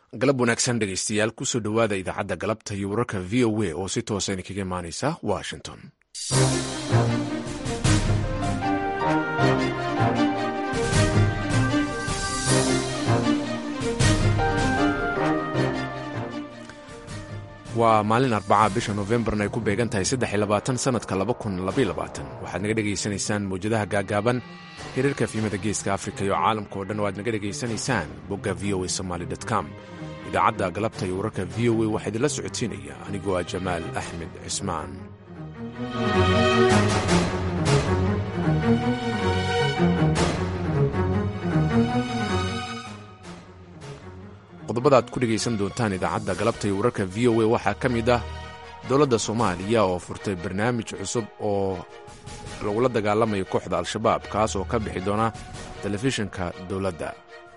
galab wanaagsan dhegaystayaal kusoo dhowaada idaacadda galabta iyo wararka v o a oo si toosa idinkaga imaanaysa washington waa maalin arbaca bisha novembarna ay ku beegan tahay sanadka waxaad naga dhegaysanaysaan mawjadaha gaagaaban xiriirka fiimada geeska afrika iyo caalamka oo dhan oo aad naga dhegaysanaysaan bogga v o a somaly com idaacadda galabta iyo wararka v o a waxaa idinla socodsiinaya anigoo ah jamaal axmed cismaan qodobada aad ku dhegaysan doontaan idaacadda galabta iyo wararka v o a waxaa ka mid ah dowladda soomaaliya oo furtay barnaamij cusub oo lagula dagaalamayo kooxda al-shabaab kaas oo ka bixi doona telefishinka dowladda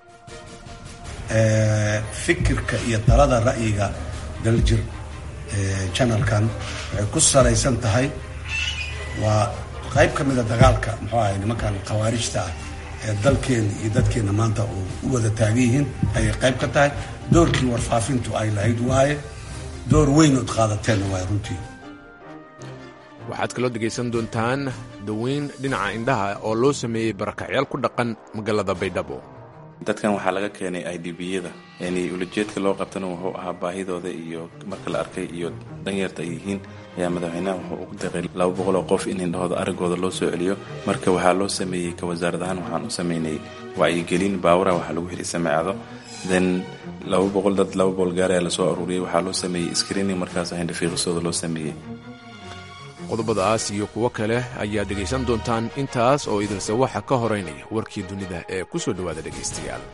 fikirka iyo talada ra'yiga daljir janalkan waxay ku salaysan tahay waa qayb ka mida dagaalka muxuu ahay nimankan khawaarijta ah ee dalkeenna iyo dadkeenna maanta uu u wada taagan yihiin ayay qayb ka tahay doorkii warfaafintu ay lahayd waaye door weyn ood qaadateenna waay runtii waxaad kaloo dhegaysan doontaan daweyn dhinaca indhaha oo loo sameeyey barakacyaal ku dhaqan magaalada baydhabo dadkan waxaa laga keenay i d b-yada yani ulajeedka loo qabtana wuxuu ahaa baahidooda iyo marka la arkay iyo danyarta ay yihiin ayaa madaxweynaha wuxuu ugu deeqay laba boqol oo qof in indhahooda aragooda loo soo celiyo marka waxaa loo sameeyey ka wasaarad ahaan waxaan u sameynay wacyigelin baawura waxaa lagu xidhay sameecado then laba boqol dad laba boqol gaar ayaa lasoo aruuriyey waxaa loo sameeyey screening markaas hindhafiiqisooda loo sameeyey qodobadaas iyo kuwo kale ayaad dhegaysan doontaan intaas oo idilse waxa ka horeynaya warkii dunida ee ku soo dhowaada dhegaystayaal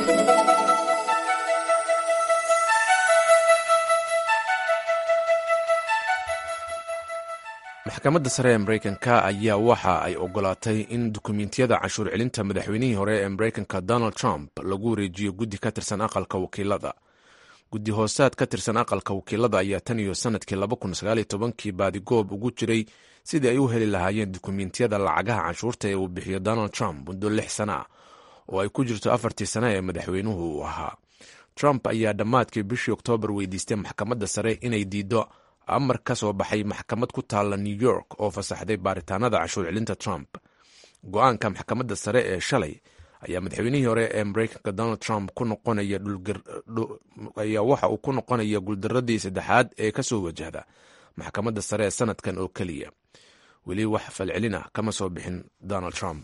maxkamadda sare ee maraykanka ayaa waxa ay ogolaatay in dukumentiyada canshuur celinta madaxweynihii hore ee maraykanka donald trump lagu wareejiyo guddi ka tirsan aqalka wakiilada guddi hoosaad ka tirsan aqalka wakiilada ayaa tan iyo sanadkii kii baadigoob ugu jiray sidii ay u heli lahaayeen dukumentiyada lacagaha canshuurta ee uu bixiyo donald trump muddo lix sana ah oo ay ku jirto afartii sane ee madaxweynuhu uu ahaa trump ayaa dhammaadkii bishii oktoobar weydiistay maxkamadda sare inay diido amar ka soo baxay maxkamad ku taalla new york oo fasaxday baaritaanada canshuur celinta trump go-aanka maxkamadda sare ee shalay ayaa madaxweynihii hore ee maraykanka donald trump ku noqonaya ayaa waxa uu ku noqonaya guuldaradii saddexaad ee ka soo wajahda maxkamadda sare ee sanadkan oo keliya weli wax falcelina kama soo bixin donald trump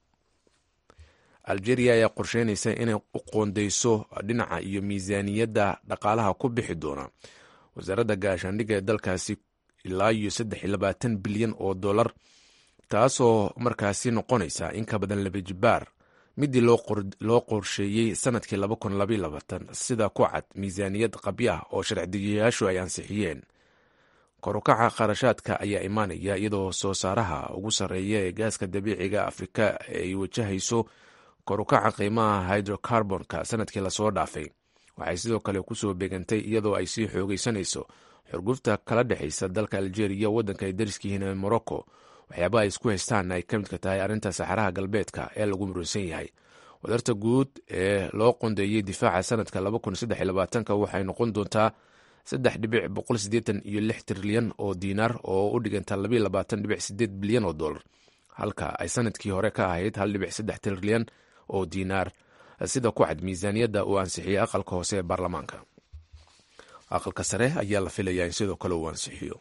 algeria ayaa qorsheynaysa inay u qoondeyso dhinaca iyo miisaaniyadda dhaqaalaha ku bixi doona wasaaradda gaashaandhigga ee dalkaasi ilaa iyo bilyan oo dollar taasoo markaasi noqonaysa in ka badan laba jibaar midii loo qorsheeyey sanadkii sida ku cad miisaaniyad qabyo ah oo sharcidejiyayaashu ay ansixiyeen korukaca kharashaadka ayaa imaanaya iyadoo soo saaraha ugu sarreeya ee gaaska dabiiciga afrika ay wajahayso korukaca qiimaha hydrocarbonka sanadkii lasoo dhaafay waxay sidoo kale kusoo beegantay iyadoo ay sii xoogeysanayso xurgufta kala dhexaysa dalka algeria waddanka ay dariskiyihiin ee morocco waxyaabaha ay isku haystaan ay ka midka tahay arrinta saxaraha galbeedka ee lagu muransan yahay wadarta guud ee loo qondeeyey difaaca sanadka waxay noqon doontaa iyo lix trilyan oo diinaar oo u dhiganta bilyan oo dolar halka ay sanadkii hore ka ahayd trilyan oo diinaar sida ku cad miisaaniyadda uu ansixiyey aqalka hoose ee baarlamaanka aqalka sare ayaa la filayaa in sidoo kale uu ansixiyo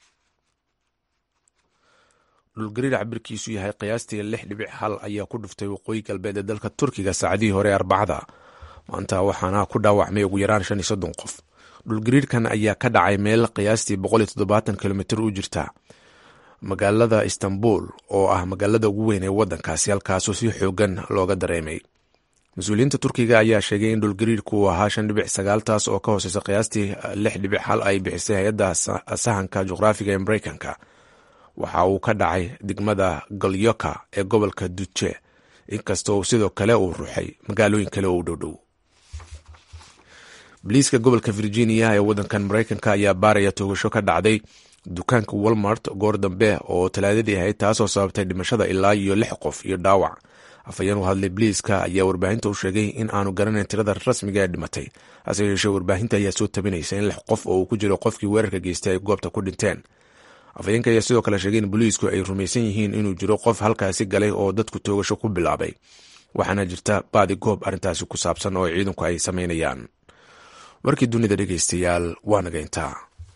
dhulgariir cabirkiisu yahay qiyaastii lix dhibic hal ayaa ku dhuftay waqooyi galbeed ee dalka turkiga saacadihii hore arbacada maanta waxaana ku dhaawacmay ugu yaraan shan iyo soddon qof dhulgariirkan ayaa ka dhacay meel qiyaastii boqol iyo toddobaatan kilomitr u jirta magaalada istanbul oo ah magaalada ugu weyn ee waddankaasi halkaasoo si xoogan looga dareemay mas-uuliyiinta turkiga ayaa sheegay in dhulgariirku uu ahaa shan dhibic sagaal taas oo ka hooseysa qiyaastii lix dhibic hal ay bixisay hay-adda sahanka juqraafiga ee maraykanka waxa uu ka dhacay degmada golyoka ee gobolka duje inkastoo sidoo kale uu ruxay magaalooyin kale oo u dhowdhow boliiska gobolka virginia ee waddankan maraykanka ayaa baaraya toogasho ka dhacday dukaanka walmart goor dambe oo talaadadii ahayd taasoo sababtay dhimashada ilaa iyo lix qof iyo dhaawac afhayeen u hadlay biliiska ayaa warbaahinta u sheegay in aanu garanayn tirada rasmiga ee dhimatay hase yeeshee warbaahinta ayaa soo tabinaysa in lix qof oo uu ku jiro qofkii weerarka geystay ay goobta ku dhinteen afhayeenka ayaa sidoo kale sheegay in booliisku ay rumaysan yihiin inuu jiro qof halkaasi galay oo dadku toogasho ku bilaabay waxaana jirta baadi goob arrintaasi ku saabsan oo ciidanku ay samaynayaan warkii dunida dhegeystayaal waa naga intaa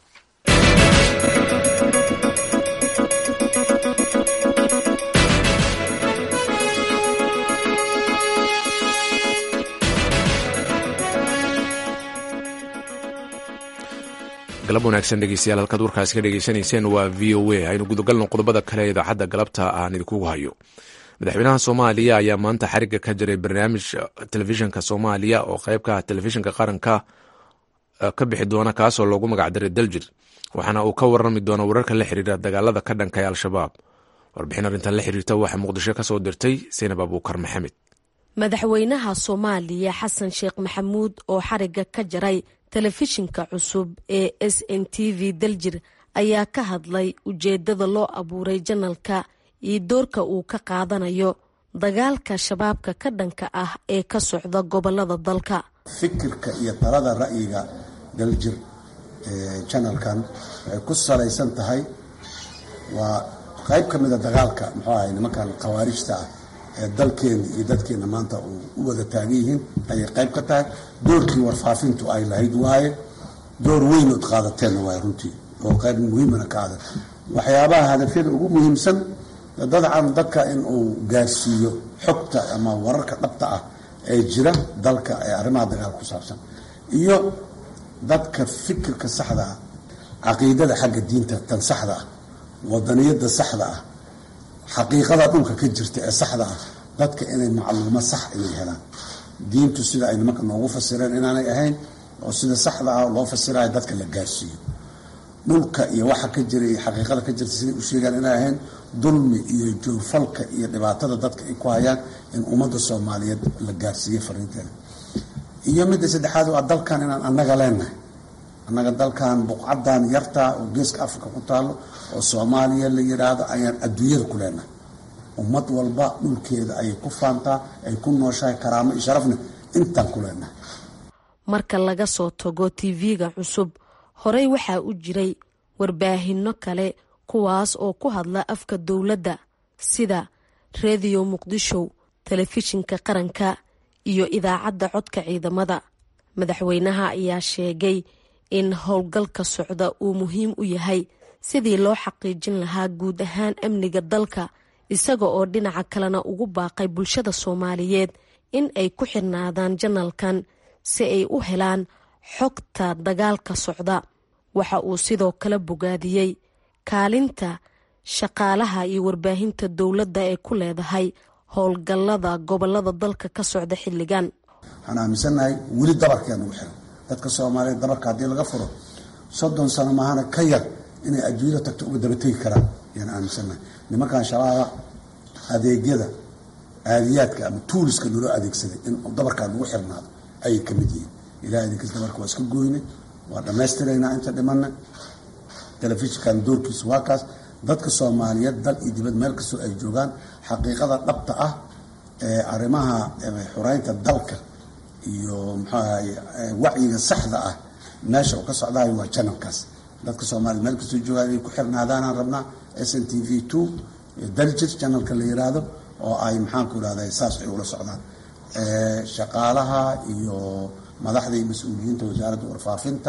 galab wanaagsan dhegeystayaal halkaad warkaasi ka dhegeysanayseen waa v o a aynu gudagalno qodobada kale ee idaacadda galabta aan idinkugu hayo madaxweynaha soomaaliya ayaa maanta xariga ka jiray barnaamij telefishinka soomaaliya oo qeybka telefishinka qaranka ka bixi doona kaasoo loogu magacdaray daljir waxaana uu ka warami doona wararka la xiriira dagaalada ka dhanka ee al-shabaab warbixin arrintan la xiriirta waxaa muqdisho kasoo dirtay saynab abuukar maxamed madaxweynaha soomaaliya xasan sheekh maxamuud oo xariga ka jaray telefishinka cusub ee s n t v daljir ayaa ka hadlay ujeedada loo abuuray janalka iyo doorka uu ka qaadanayo dagaalka shabaabka ka dhanka ah ee ka socda gobolada dalka fikirka iyo talada ra'yiga daljir janalkan waxay ku salaysan tahay waa qayb ka mida dagaalka muxuu ahay nimankan khawaarijta ah ee dalkeena iyo dadkeena maanta u wada taagan yihiin ayay qayb ka tahay doorkii warfaafintu ay lahayd waaye door weynood qaadateenna waay runtii oo qayb muhiimana ka adag waxyaabaha hadafyada ugu muhiimsan dadcan dadka in uu gaarsiiyo xogta ama wararka dhabta ah ee jira dalka ee arrimaha dagaalka ku saabsan iyo dadka fikirka saxda ah caqiidada xagga diinta tan saxda ah wadaniyada saxda ah xaqiiqada dhulka ka jirta ee saxda ah dadka inay macluumo sax inay helaan diintu sida ay nimanka noogu fasireen inaanay ahayn oo sida saxda ah loo fasirayo dadka la gaarsiiyo dhulka iyo waxa ka jira iyo xaqiiqada ka jirta siday u sheegaan inay ahayn dulmi iyo joorfalka iyo dhibaatada dadka ay ku hayaan in ummadda soomaaliyeed la gaarsiiyo fariinteeda iyo midda saddexaad waa dalkan inaan annaga leenahay annaga dalkan buqcadan yartaa oo geeska africa ku taalo oo soomaaliya la yidhaahdo ayaan adduunyada ku leenahay ummad walba dhulkeeda ayay ku faantaa ay ku nooshahay karaamo iyo sharafna intaan ku leenahay marka laga soo tago tv-ga cusub horey waxaa u jiray warbaahinno kale kuwaas oo ku hadla afka dowladda sida rediyo muqdisho telefishinka qaranka iyo idaacadda codka ciidamada madaxweynaha ayaa sheegay in howlgalka socda uu muhiim u yahay sidii loo xaqiijin lahaa guud ahaan amniga dalka isaga oo dhinaca kalena ugu baaqay bulshada soomaaliyeed in ay ku xirnaadaan janalkan si ay u helaan xogta dagaalka socda waxa uu sidoo kale bogaadiyey kaalinta shaqaalaha iyo warbaahinta dowladda ee ku leedahay howlgallada gobolada dalka ka socda xilligan waxaan aaminsannahay weli dabarkeena ugu xiran dadka soomaaliyeed dabarka haddii laga furo soddon sano maahana ka yar inay adduunyada tagto uga daba tegi karaan ayaan aaminsannahay nimankan shabaaba adeegyada aadiyaadka ama tuuliska naloo adeegsaday in dabarkaa lagu xirnaado ayay ka mid yihiin ilahay idinkas dabarka waa iska gooyne waa dhammaystiraynaa inta dhimanna telefishinkan doorkiisu waa kaas dadka soomaaliyeed dal iyo dibad meel kastoo ay joogaan xaqiiqada dhabta ah ee arrimaha xureynta dalka iyo muxuahay wacyiga saxda ah meesha uu ka socdayo waa janalkaas dadka soomaliya meel kastoo joogaan inay ku xirnaadaanaan rabnaa s n t v two daljir janalka la yiraahdo oo ay maxaanku irahda saas ay ula socdaan shaqaalaha iyo madaxda iyo mas-uuliyiinta wasaaradda warfaafinta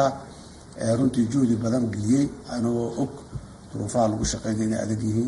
runtii juhdi badan geliyey anagoo og duruufaha lagu shaqeynaya inay adag yihiin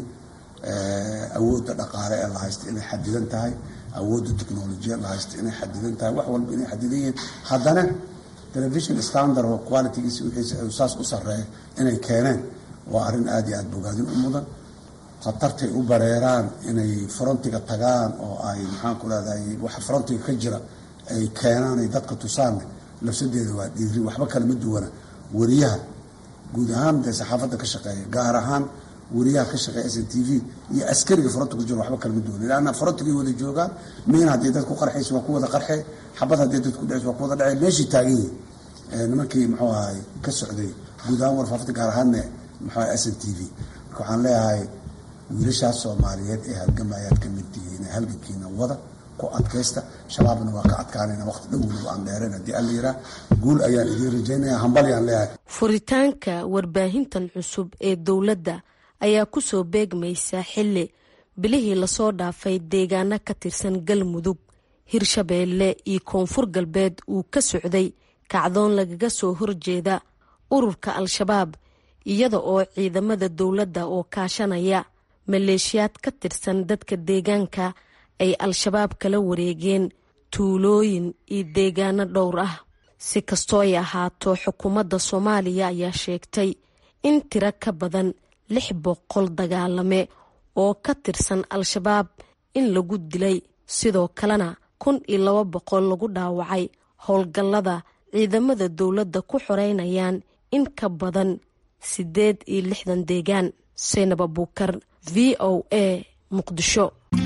awoodda dhaqaale ee la haysta inay xadidan tahay awoodda technolojiya la haysta inay xadidan tahay wax walba inay xadidan yihiin haddana television standard oo qualitygiisi wixiisa saas u sarreeya inay keeneen waa arrin aada iyo aada bogaadin u mudan khatartay u bareeraan inay frontiga tagaan oo ay maxaanku rahday waxa frontiga ka jira ay keenaan ay dadka tusaanne lafsadeeda waa dhiiri waxba kale ma duwana wariyaha guud ahaan dee saxaafadda ka shaqeeya gaar ahaan wariyaha ka shaqeeya s n t v iyo askariga fronti ku jiro waxba kale ma duwana lanna frontigay wada joogaan miin haddii dad ku qarxaysa waa ku wada qarxe xabad haddii dad ku dhacaysa waa ku wada dhacay meeshii taagan yihin nimankii muxuu ahay ka socday guud ahaan warfaafinta gaar ahaanne muxuu ahay s n t v marka waxaan leeyahay wiilashaas soomaaliyeed ee halgamayaad ka mid tihiin halgankiina wada ku adkaysta shabaabna waa ka adkaanayna waqti dhowna aan dheerayn haddii alla yiraa guul ayaan idiin rajaynaya hambalyaan leeyahay furitaanka warbaahintan cusub ee dowladda ayaa kusoo beegmaysa xilli bilihii lasoo dhaafay deegaano ka tirsan galmudug hirshabeelle iyo koonfur galbeed uu ka socday kacdoon lagaga soo horjeeda ururka al-shabaab iyada oo ciidamada dowladda oo kaashanaya maleeshiyaad ka tirsan dadka deegaanka ay al-shabaab kala wareegeen tuulooyin iyo deegaano dhowr ah si kastoo ay ahaato xukuumadda soomaaliya ayaa sheegtay in tiro ka badan lix boqol dagaalame oo ka tirsan al-shabaab in lagu dilay sidoo kalena kun iyo laba boqol lagu dhaawacay howlgallada ciidamada dowladda ku xoreynayaan in ka badan siddeed iyo lixdan deegaan seynab abuukar v o a muqdisho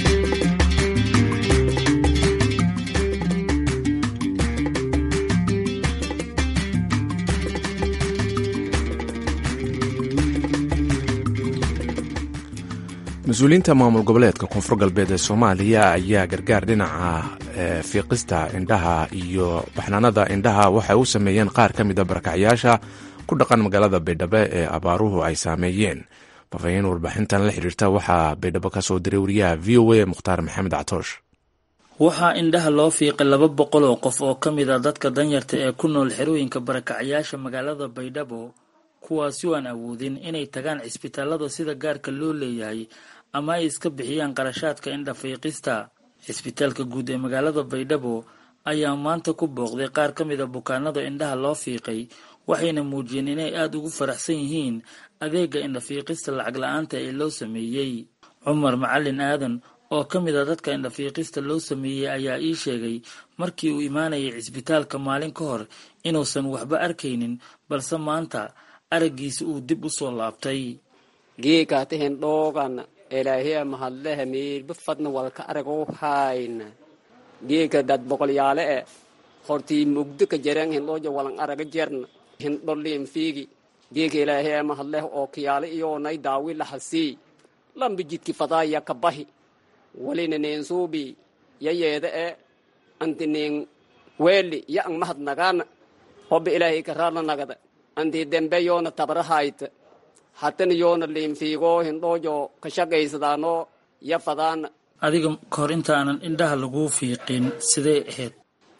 mas-uuliyiinta maamul goboleedka koonfur galbeed ee soomaaliya ayaa gargaar dhinaca fiiqista indhaha iyo baxnaanada indhaha waxay u sameeyeen qaar ka mida barakacyaasha ku dhaqan magaalada baydhabo ee abaaruhu ay saameeyeen faafaahiin warbixintan la xiriirta waxaa baydhabo ka soo diray wariyaha v o a mukhtaar maxamed catoosh waxaa indhaha loo fiiqay laba boqol oo qof oo ka mid a dadka danyarta ee ku nool xerooyinka barakacyaasha magaalada baydhabo kuwaasi oo aan awoodin inay tagaan cisbitaalada sida gaarka loo leeyahay ama ay iska bixiyaan qarashaadka indha fiiqista cisbitaalka guud ee magaalada baydhabo ayaa maanta ku booqday qaar ka mid a bukaanada indhaha loo fiiqay waxayna muujiyeen inay aada ugu faraxsan yihiin adeega indhafiiqista lacag la-aanta ee loo sameeyey cumar macalin aadan oo ka mid a dadka indhafiiqista loo sameeyey ayaa ii sheegay markii uu imaanayay cisbitaalka maalin ka hor inuusan waxba arkaynin balse maanta araggiisa uu dib u soo laabtay geekaatahen dhoogan elaahiya mahadlehe miirba fadna walka aragoo hayna geeka dad boqolyaale e hortii mugdo ka jaren hindhooja walan araga jerna hindholiin fiigi geeka ilaahiya mahadleh oo kiyaale iyoonay daawi lahasii lamba jidki fadaaya ka bahi walina neen suubi yayeeda e anti neen weeli ya ang mahad nagana hobba ilaahay karaarna nagada anti dembe yoona tabrahayta hatana yoona liinfiigoo hindhoojo ka shaqaysadaano ya fadaana adiga kahor intaanan indhaha laguu fiiqin sidee ahayd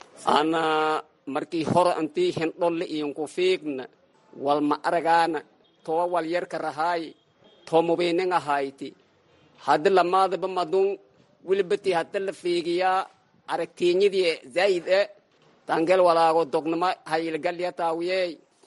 ana markii hore antii hindholle iinku fiigna walma aragaana too wal yarka rahaayi too mubiinin ahayti haddi lamaadaba madun wilibati hadda la fiigiyaa aragtiinyadii zaayid e tangel walaago dognama hayilgalya taawiyey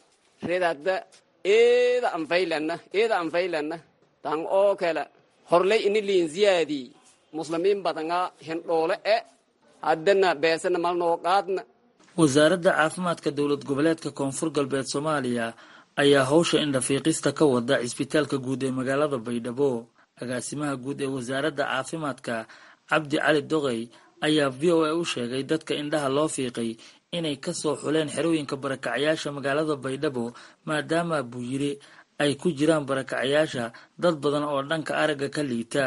redadda eeda anfaylana eeda anfaylana tan oo kale horley ini liin ziyaadii muslimiin badanga hindhoole e haddana beesana malnoo qaadna wasaaradda caafimaadka dowlad goboleedka koonfur galbeed soomaaliya ayaa howsha indhafiiqista ka wada cisbitaalka guud ee magaalada baydhabo agaasimaha guud ee wasaaradda caafimaadka cabdi cali doqey ayaa v o a u sheegay dadka indhaha loo fiiqay inay kasoo xuleen xerooyinka barakacyaasha magaalada baydhabo maadaama buu yiri ay ku jiraan barakacyaasha dad badan oo dhanka aragga ka liita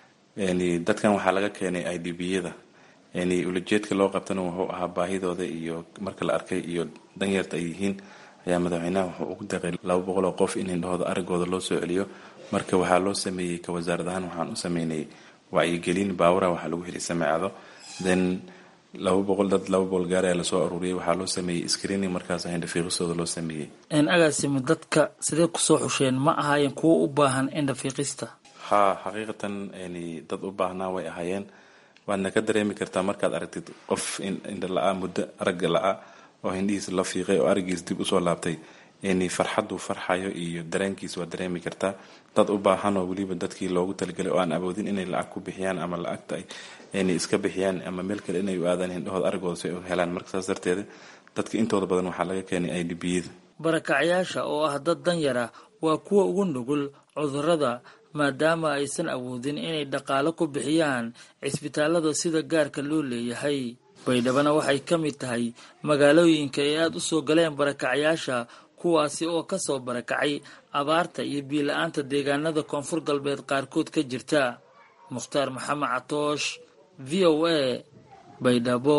dadkan waxaa laga keenay i d b yada ulajeedka loo qabtana wuxuu ahaa baahidooda iyo marka la arkay iyo danyarta ay yihiin ayaa madaxweynaha wuxuu ugu daqay laba boqol oo qof in indhahooda araggooda loo soo celiyo marka waxaa loo sameeyey ka wasaarad ahaan waxaan u sameynay wacyigelin baawura waxaa lagu heli sameecado then laba boqol dad laba boqol gaar ayaa lasoo aruuriyay waxaa loo sameeyey screening markaas indhafiiqistooda loo sameeyey agaasimi dadka sidee kusoo xusheen ma ahaayeen kuwo u baahan indhafiiqista ha xaqiiqatan dad u baahnaa way ahaayeen waadna ka dareemi kartaa markaad aragtid qof indha la-a muddo aragga la-a oo hindhihiis la fiiqay oo araggiis dib usoo laabtay farxaduu farxayo iyo dareenkiis waad dareemi kartaa dad u baahan oo weliba dadkii loogu talagelay oo aan awoodin inay lacag ku bixiyaan ama lacagta ay iska bixiyaan ama meel kale inay u aadaan hindhahooda araggooda si ay u helaan marka saas darteeda dadka intooda badan waxaa laga keenay i d b yada barakacyaasha oo ah dad danyar ah waa kuwa ugu nugul cudurrada maadaama aysan awoodin inay dhaqaalo ku bixiyaan cisbitaalada sida gaarka loo leeyahay baydhabana waxay ka mid tahay magaalooyinka ay aada u soo galeen barakacyaasha kuwaasi oo ka soo barakacay abaarta iyo biila-aanta deegaanada koonfur galbeed qaarkood ka jirta mukhtaar maxamed catoosh v o a baydhabo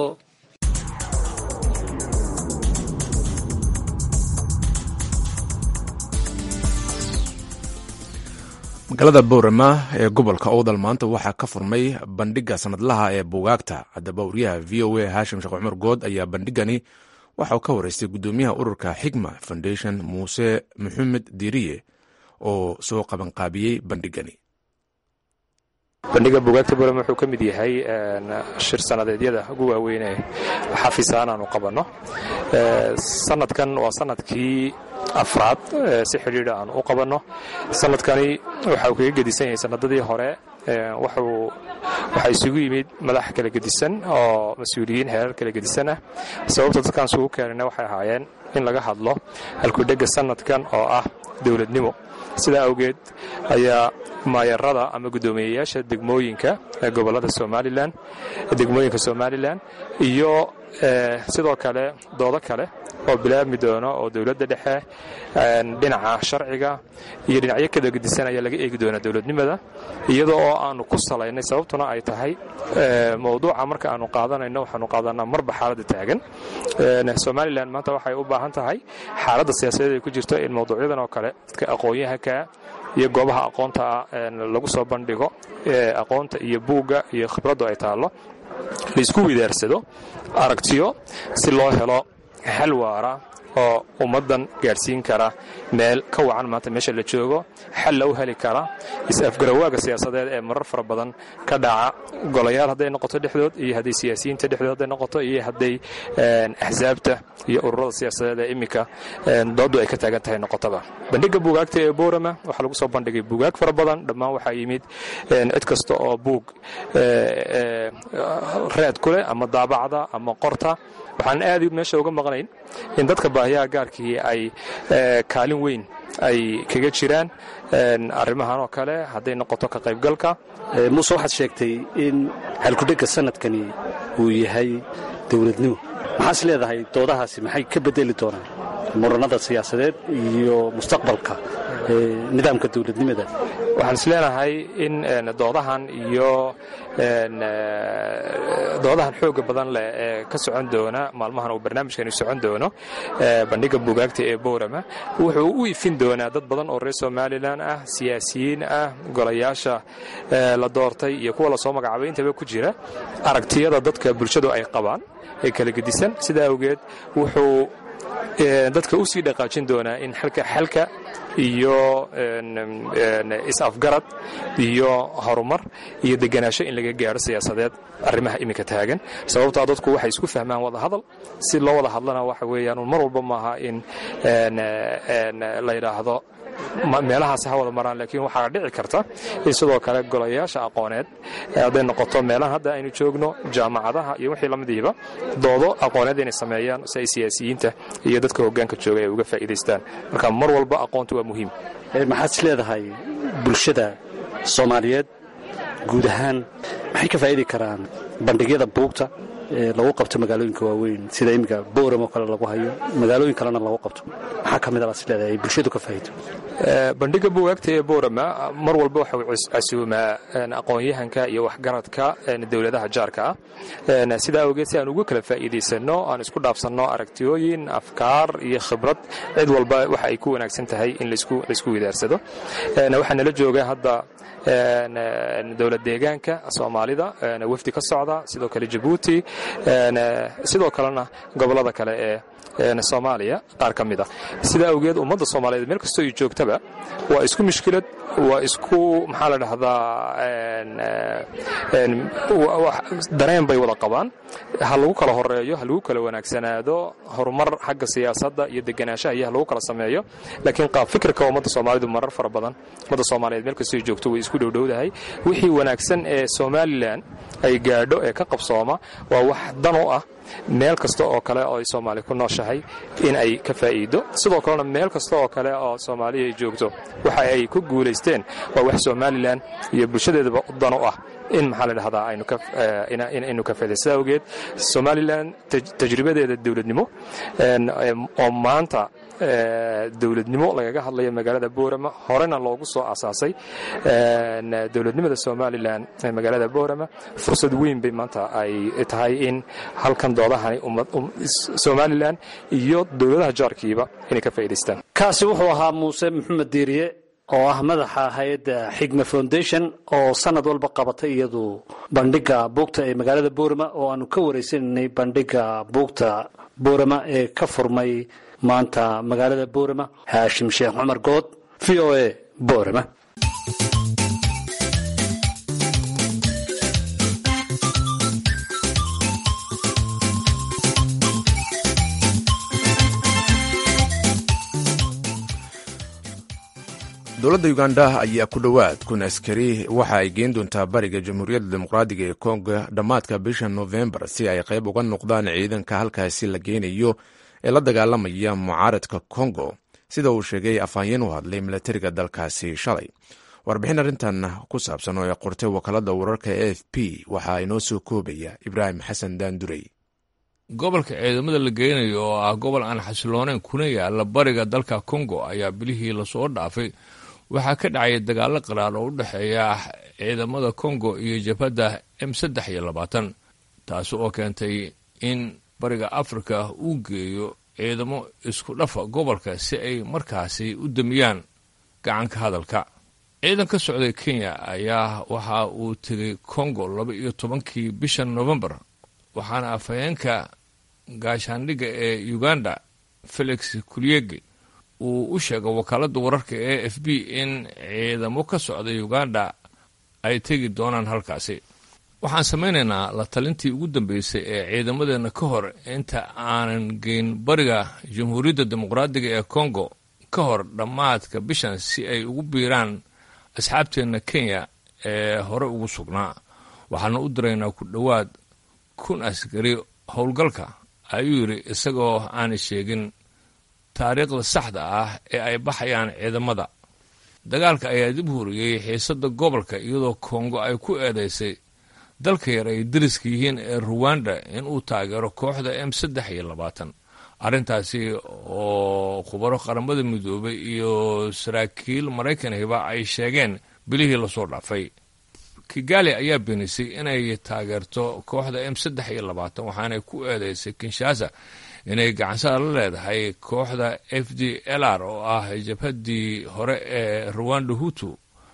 magaalada boorama ee gobolka owdal maanta waxaa ka furmay bandhiga sanadlaha ee buugaagta haddaba wariyaha v o a haashim sheekh cumar good ayaa bandhigani waxa uu ka wareystay gudoomiyaha ururka xigma foundation muuse maxamed diiriye oo soo qabanqaabiyey bandhigani bandhiga buugaagta boorama wuxuu ka mid yahay shir sanadeedyada ugu waaweyn ee xafiisaan aanu qabanno sanadkan waa sanadkii afraad si xidhiidha aan u qabanno sanadkani waxa uu kaga gedisan yahay sanadadii hore waxaa isugu yimid madax kala gedisan oo mas-uuliyiin heerar kala gedisan ah sababta dadkaan isugu keenayna waxay ahaayeen in laga hadlo halkudhega sanadkan oo ah dowladnimo sidaa awgeed ayaa maayarada ama guddoomiyeyaasha degmooyinka gobolada somalilan degmooyinka somalilan iyo sidoo kale doodo kale oo bilaabmi doono oo dowladda dhexe dhinaca sharciga iyo dhinacyo kala gedisan ayaa laga eegi doonaa dowladnimada iyadoo oo aanu ku salaynay sababtuna ay tahay mowduuca marka aanu qaadanayno waxaanu qaadanaa marba xaaladda taagan somalilan maanta waxay u baahan tahay xaaladda siyaasadeed ay ku jirto in mowduucyadan oo kale dadka aqoon-yahanka iyo goobaha aqoonta lagu soo bandhigo aqoonta iyo buugga iyo khibraddu ay taallo laisku widaarsado aragtiyo si loo helo xal waara oo ummaddan gaadhsiin kara meel ka wacan maanta meesha la joogo xal la u heli kara is-afgarawaaga siyaasadeed ee marar fara badan ka dhaca golayaal hadday noqoto dhexdood iyo hadday siyaasiyiinta dhexdood hadday noqoto iyo hadday axsaabta iyo ururada siyaasadeed ee iminka dooddu ay ka taagan tahay noqotaba bandhigga buugaagta ee boorama waxaa lagu soo bandhigay buugaag fara badan dhammaan waxaa yimid cid kasta oo buug reed ku leh ama daabacda ama qorta waxaan aad meesha uga maqnayn in dadka baahiyaha gaarkii ay kaalin weyn ay kaga jiraan arrimahan oo kale hadday noqoto ka qaybgalka muuse waxaad sheegtay in halkudhegga sanadkani uu yahay dowladnimo maxaas leedahay doodahaasi maxay ka bedeli doonaan muranada siyaasadeed iyo mustaqbalka nidaamka dowladnimada waxaan is leenahay in doodahan iyo doodahan xooga badan leh ee ka socon doona maalmahan uu barnaamijkani socon doono bandhigga buugaagta ee boorama wuxuu u ifin doonaa dad badan oo reer somalilan ah siyaasiyiin ah golayaasha la doortay iyo kuwa lasoo magacaabay intaba ku jira aragtiyada dadka bulshadu ay qabaan ee kala gedisan sidaa awgeed wuxuu dadka u sii dhaqaajin doonaa in xalka xalka iyo is-afgarad iyo horumar iyo deganaansho in laga gaadho siyaasadeed arrimaha iminka taagan sababtaa dadku waxay isku fahmaan wada hadal si loo wada hadlana waxa weeyaan mar walba maaha in la yidhaahdo meelahaas ha wada maraan laakiin waxaa dhici karta in sidoo kale golayaasha aqooneed hadday noqoto meelahan hadda aynu joogno jaamacadaha iyo wixii lamidiiba doodo aqooneed inay sameeyaan si ay siyaasiyiinta iyo dadka hoggaanka jooga ay uga faa'iidaystaan marka mar walba aqoontu waa muhiim maxaad is leedahay bulshada soomaaliyeed guud ahaan maxay ka faa'idi karaan bandhigyada buugta ee lagu qabto magaalooyinka waaweyn sida iminka bowram oo kale lagu hayo magaalooyin kalena lagu qabto maxaa ka mid a baad is leedahay ay bulshadu ka faa'iido bandhigga buugaagta ee boorama mar walba waxau casuumaa aqoon-yahanka iyo waxgaradka dowladaha jaarka ah sidaa awgeed si aan uga kala faa'iidaysanno aan isku dhaafsanno aragtiyooyin afkaar iyo khibrad cid walba waxa ay ku wanaagsan tahay in laisku widaarsado waxaa nala jooga hadda dowlad deegaanka soomaalida wafdi ka socda sidoo kale jabuuti sidoo kalena gobollada kale ee soomaaliya qaar ka mid a sidaa awgeed ummadda soomaaliyeed meel kastoo ay joogtaba waa isku mushkilad waa isku maxaa la dhahdaa dareen bay wada qabaan ha lagu kala horeeyo ha lagu kala wanaagsanaado horumar xagga siyaasadda iyo deganaanshaha iyo ha lagu kala sameeyo laakiin qaab fikirka ummadda soomaalidu marar fara badan ummadda soomaaliyeed meel kastoo ay joogto way isku dhowdhowdahay wixii wanaagsan ee somalilan ay gaadho ee ka qabsooma waa wax dan u ah meel kasta oo kale oo ay soomaali ku nooshahay in ay ka faa'iido sidoo kalena meel kasta oo kale oo soomaaliya ay joogto waxa ay ku guulaysteen waa wax somalilan iyo bulshadeedaba dan u ah in maxaa la dhahdaa aynu ka faaday sidaa awgeed somalilan tajribadeeda dowladnimo oo maanta dowladnimo lagaga hadlayo magaalada boorama horena loogu soo asaasay dowladnimada somalilan ee magaalada boorama fursad weyn bay maanta ay tahay in halkan doodahani somalilan iyo dowladaha jaarkiiba inay ka faa'idaystaan kaasi wuxuu ahaa muuse maxamed diiriye oo ah madaxa hay-adda xigma foundation oo sanad walba qabatay iyadu bandhiga buugta ee magaalada boorama oo aanu ka wareysananay bandhiga buugta boorama ee ka furmay maanta magaalada boorama haashim sheekh cumar good v o a boorama dowladda uganda ayaa ku dhowaad kun askari waxa ay geen doontaa bariga jamhuuriyadda dimuqraadiga ee kongo dhammaadka bisha nofembar si ay qayb uga noqdaan ciidanka halkaasi la geynayo ee la dagaalamaya mucaaradka kongo sida uu sheegay afhayeen u hadlay milatariga dalkaasi shalay warbixin arrintan ku saabsan oo ay qortay wakaalada wararka e f p waxaa inoo soo koobaya ibraahim xasan daandurey gobolka ciidamada la geynayo oo ah gobol aan xasilooneyn kuna yaala bariga dalka kongo ayaa bilihii lasoo dhaafay waxaa ka dhacaya dagaalo qaraar oo u dhexeeya ciidamada kongo iyo jabhadda m saddex iyo labaatan taasi oo keentay in bariga afrika uu geeyo ciidamo isku dhafa gobolka si ay markaasi u damiyaan gacanka hadalka ciidan ka socday kenya ayaa waxa uu tegay kongo laba iyo tobankii bisha novembar waxaana afhayeenka gaashaandhigga ee uganda felix kulyege uu u sheegay wakaaladda wararka e f b in ciidamo ka socda uganda ay tegi doonaan halkaasi waxaan samaynaynaa la talintii ugu dambeysay ee ciidamadeenna ka hor inta aanan geyn bariga jamhuuriyadda dimuqraadiga ee kongo ka hor dhammaadka bishan si ay ugu biiraan asxaabteenna kenya ee hore ugu sugnaa waxaana u diraynaa ku dhowaad kun askari howlgalka ayuu yidhi isagoo aanay sheegin taariikhda saxda ah ee ay baxayaan ciidamada dagaalka ayaa dib huriyey xiisadda gobolka iyadoo kongo ay ku eedaysay dalka yar ay dariska yihiin ee ruwanda inuu taageero kooxda m saddex iyo labaatan arrintaasi oo khubaro qaramada midoobay iyo saraakiil maraykanhiba ay sheegeen bilihii lasoo dhaafay kigali ayaa beenisay inay taageerto kooxda m saddex iyo labaatan waxaanay ku eedeysay kinshasa inay gacansada la leedahay kooxda f d l r oo ah jabhaddii hore ee ruwanda hutu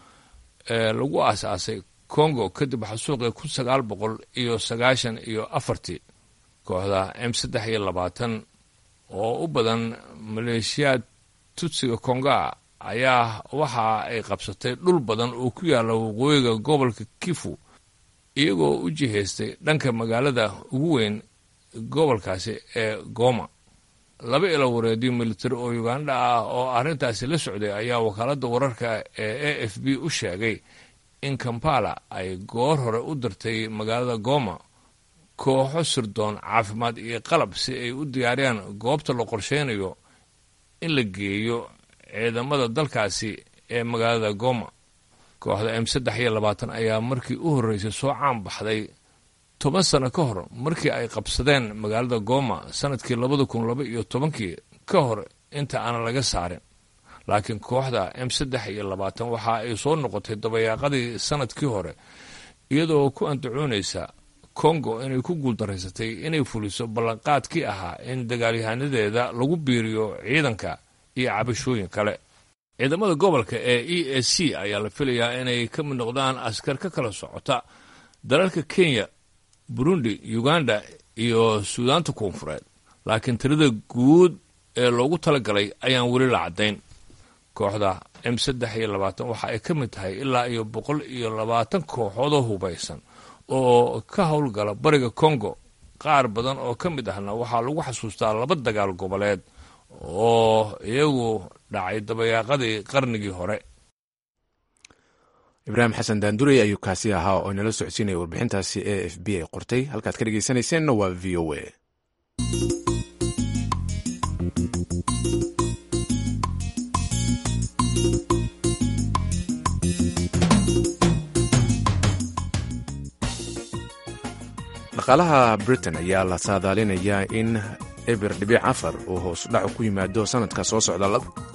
ee lagu aasaasay congo kadib xasuuqii kun sagaal boqol iyo sagaashan iyo afartii kooxda m saddex iyo labaatan oo u badan maleeshiyaad tutsiga konga ayaa waxa ay qabsatay dhul badan oo ku yaalla waqooyiga gobolka kifu iyagoo u jihaystay dhanka magaalada ugu weyn gobolkaasi ee goma laba ilo wareediyo militari oo uganda ah oo arrintaasi la socday ayaa wakaaladda wararka ee a f b u sheegay in kampala ay goor hore u dirtay magaalada goma kooxo sirdoon caafimaad iyo qalab si ay u diyaariyaan goobta la qorsheynayo in la geeyo ciidamada dalkaasi ee magaalada goma kooxda m saddex iyo labaatan ayaa markii u horreysay soo caan baxday toban sano ka hor markii ay qabsadeen magaalada goma sanadkii labada kun laba iyo tobankii ka hor inta aanan laga saarin laakiin kooxda m saddex iyo labaatan waxa ay soo noqotay dabayaaqadii sanadkii hore iyadoo ku andacoonaysa kongo inay ku guuldaraysatay inay fuliso ballanqaadkii ahaa in dagaalyahanadeeda lagu biiriyo ciidanka iyo cabashooyin kale ciidamada gobolka ee e a c ayaa la filayaa inay ka mid noqdaan askar ka kala socota dalalka kenya burundi uganda iyo suudaanta koonfureed laakiin tirada guud ee loogu talagalay ayaan weli la caddayn kooxda m saddex iyo labaatan waxa ay ka mid tahay ilaa iyo boqol iyo labaatan kooxoodoo hubaysan oo ka howlgala bariga congo qaar badan oo ka mid ahna waxaa lagu xasuustaa laba dagaal goboleed oo iyagu dhacay dabayaaqadii qarnigii hore ibraahim xasan daandurey ayuu kaasi ahaa oo inala socodsiinaya warbixintaasi e f b ay qortay halkaad ka dhegeysanayseena waa v o a dhaqaalaha britain ayaa la saadaalinayaa in eber dhibic afar uu hoos dhacu ku yimaado sanadka soo socda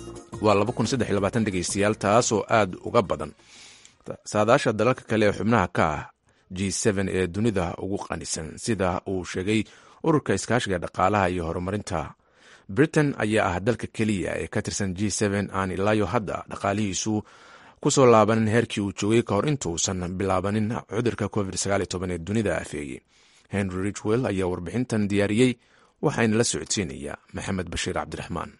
waa dhegeystayaal taasoo aad uga badan saadaasha dalalka kale ee xubnaha ka ah g ee dunida ugu qanisan sida uu sheegay ururka iskaashiga dhaqaalaha iyo horumarinta britain ayaa ah dalka keliya ee ka tirsan g aan ilaayo hadda dhaqaalihiisu kusoo laabanin heerkii uu joogay ka hor intuusan bilaabanin cudurka covid ee dunida afeeyey henry richwell ayaa warbixintan diyaariyey waxayna la socodsiinayaa maxamed bashiir cabdiraxmaan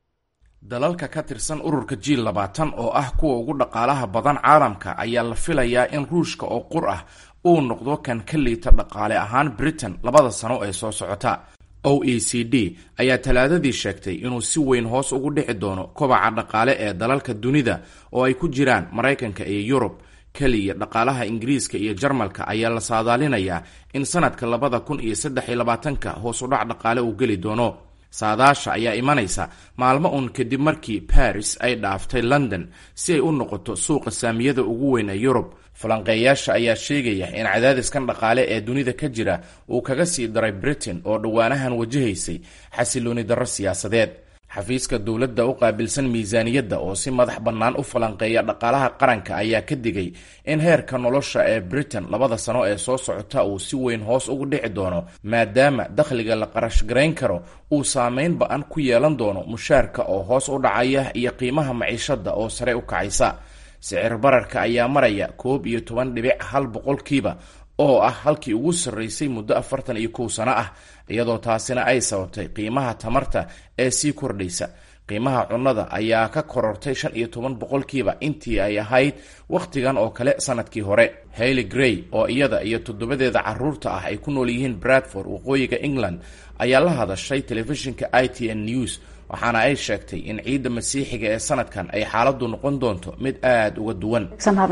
dalalka ka tirsan ururka g labaatan oo ah kuwa ugu dhaqaalaha badan caalamka ayaa la filayaa in ruushka oo qur ah uu noqdo kan ka liita dhaqaale ahaan britain labada sano ee soo socota o e c d ayaa talaadadii sheegtay inuu si weyn hoos ugu dhici doono kobaca dhaqaale ee dalalka dunida oo ay ku jiraan maraykanka iyo yurub keliya dhaqaalaha ingiriiska iyo jarmalka ayaa la saadaalinayaa in sanadka labada kun iyo saddex iyo labaatanka hoos udhac dhaqaale uu geli doono saadaasha ayaa imanaysa maalmo uun kadib markii baris ay dhaaftay london si ay u noqoto suuqa saamiyada ugu weyn ee yurub falanqeeyaasha ayaa sheegaya in cadaadiskan dhaqaale ee dunida ka jira uu kaga sii daray britain oo dhowaanahan wajahaysay xasilooni darro siyaasadeed xafiiska dowladda u qaabilsan miisaaniyadda oo si madax bannaan u falanqeeya dhaqaalaha qaranka ayaa ka digay in heerka nolosha ee britain labada sano ee soo socota uu si weyn hoos ugu dhici doono maadaama dakhliga la qarash garayn karo uu saameyn ba-an ku yeelan doono mushaarka oo hoos u dhacaya iyo qiimaha maciishadda oo sare u kacaysa sicir bararka ayaa maraya koob iyo toban dhibic hal boqolkiiba oo ah halkii ugu sarraysay muddo afartan iyo kow sano ah iyadoo taasina ay sababtay qiimaha tamarta ee sii kordhaysa qiimaha cunnada ayaa ka korortay shan iyo toban boqolkiiba intii ay ahayd wakhtigan oo kale sanadkii hore hailey grey oo iyada iyo toddobadeeda caruurta ah ay ku nool yihiin bradford waqooyiga england ayaa la hadashay telefishinka i t n news waxaana ay sheegtay in ciidda masiixiga ee sanadkan ay xaaladdu noqon doonto mid aada uga duwan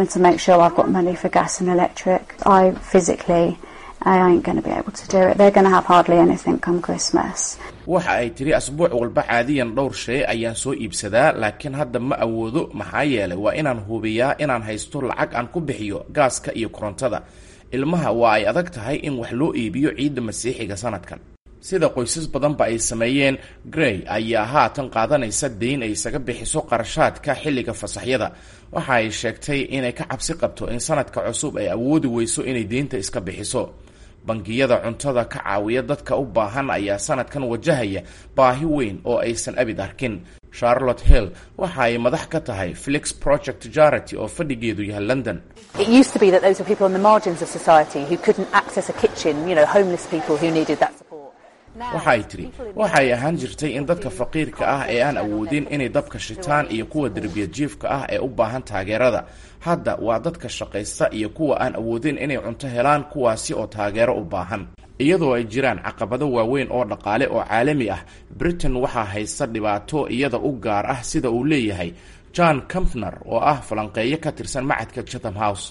waxa ay tiri asbuuc walba caadiyan dhowr shay ayaan soo iibsadaa laakiin hadda ma awoodo maxaa yeelay waa inaan hubiyaa inaan haysto lacag aan ku bixiyo gaaska iyo korontada ilmaha waa ay adag tahay in wax loo iibiyo ciidda masiixiga sanadkan sida qoysas badanba ay sameeyeen grey ayaa haatan qaadanaysa deyn ay isaga bixiso qarashaadka xilliga fasaxyada waxa ay sheegtay inay ka cabsi qabto in sanadka cusub ay awoodi weyso inay deynta iska bixiso bangiyada cuntada ka caawiya dadka u baahan ayaa sanadkan wajahaya baahi weyn oo aysan abid arkin charlotte hill waxa ay madax ka tahay flix project charity oo fadhigeedu yahay london waxa ay tiri waxay ahaan jirtay in dadka faqiirka ah ee aan awoodin inay dabka shitaan iyo kuwa derbiya jiifka ah ee u baahan taageerada hadda waa dadka shaqaysta iyo kuwa aan awoodin inay cunto helaan kuwaasi oo taageero u baahan iyadoo ay jiraan caqabado waaweyn oo dhaqaale oo caalami ah britain waxaa haysta dhibaato iyada u gaar ah sida uu leeyahay john campner oo ah falanqeeyo ka tirsan macadka chatham house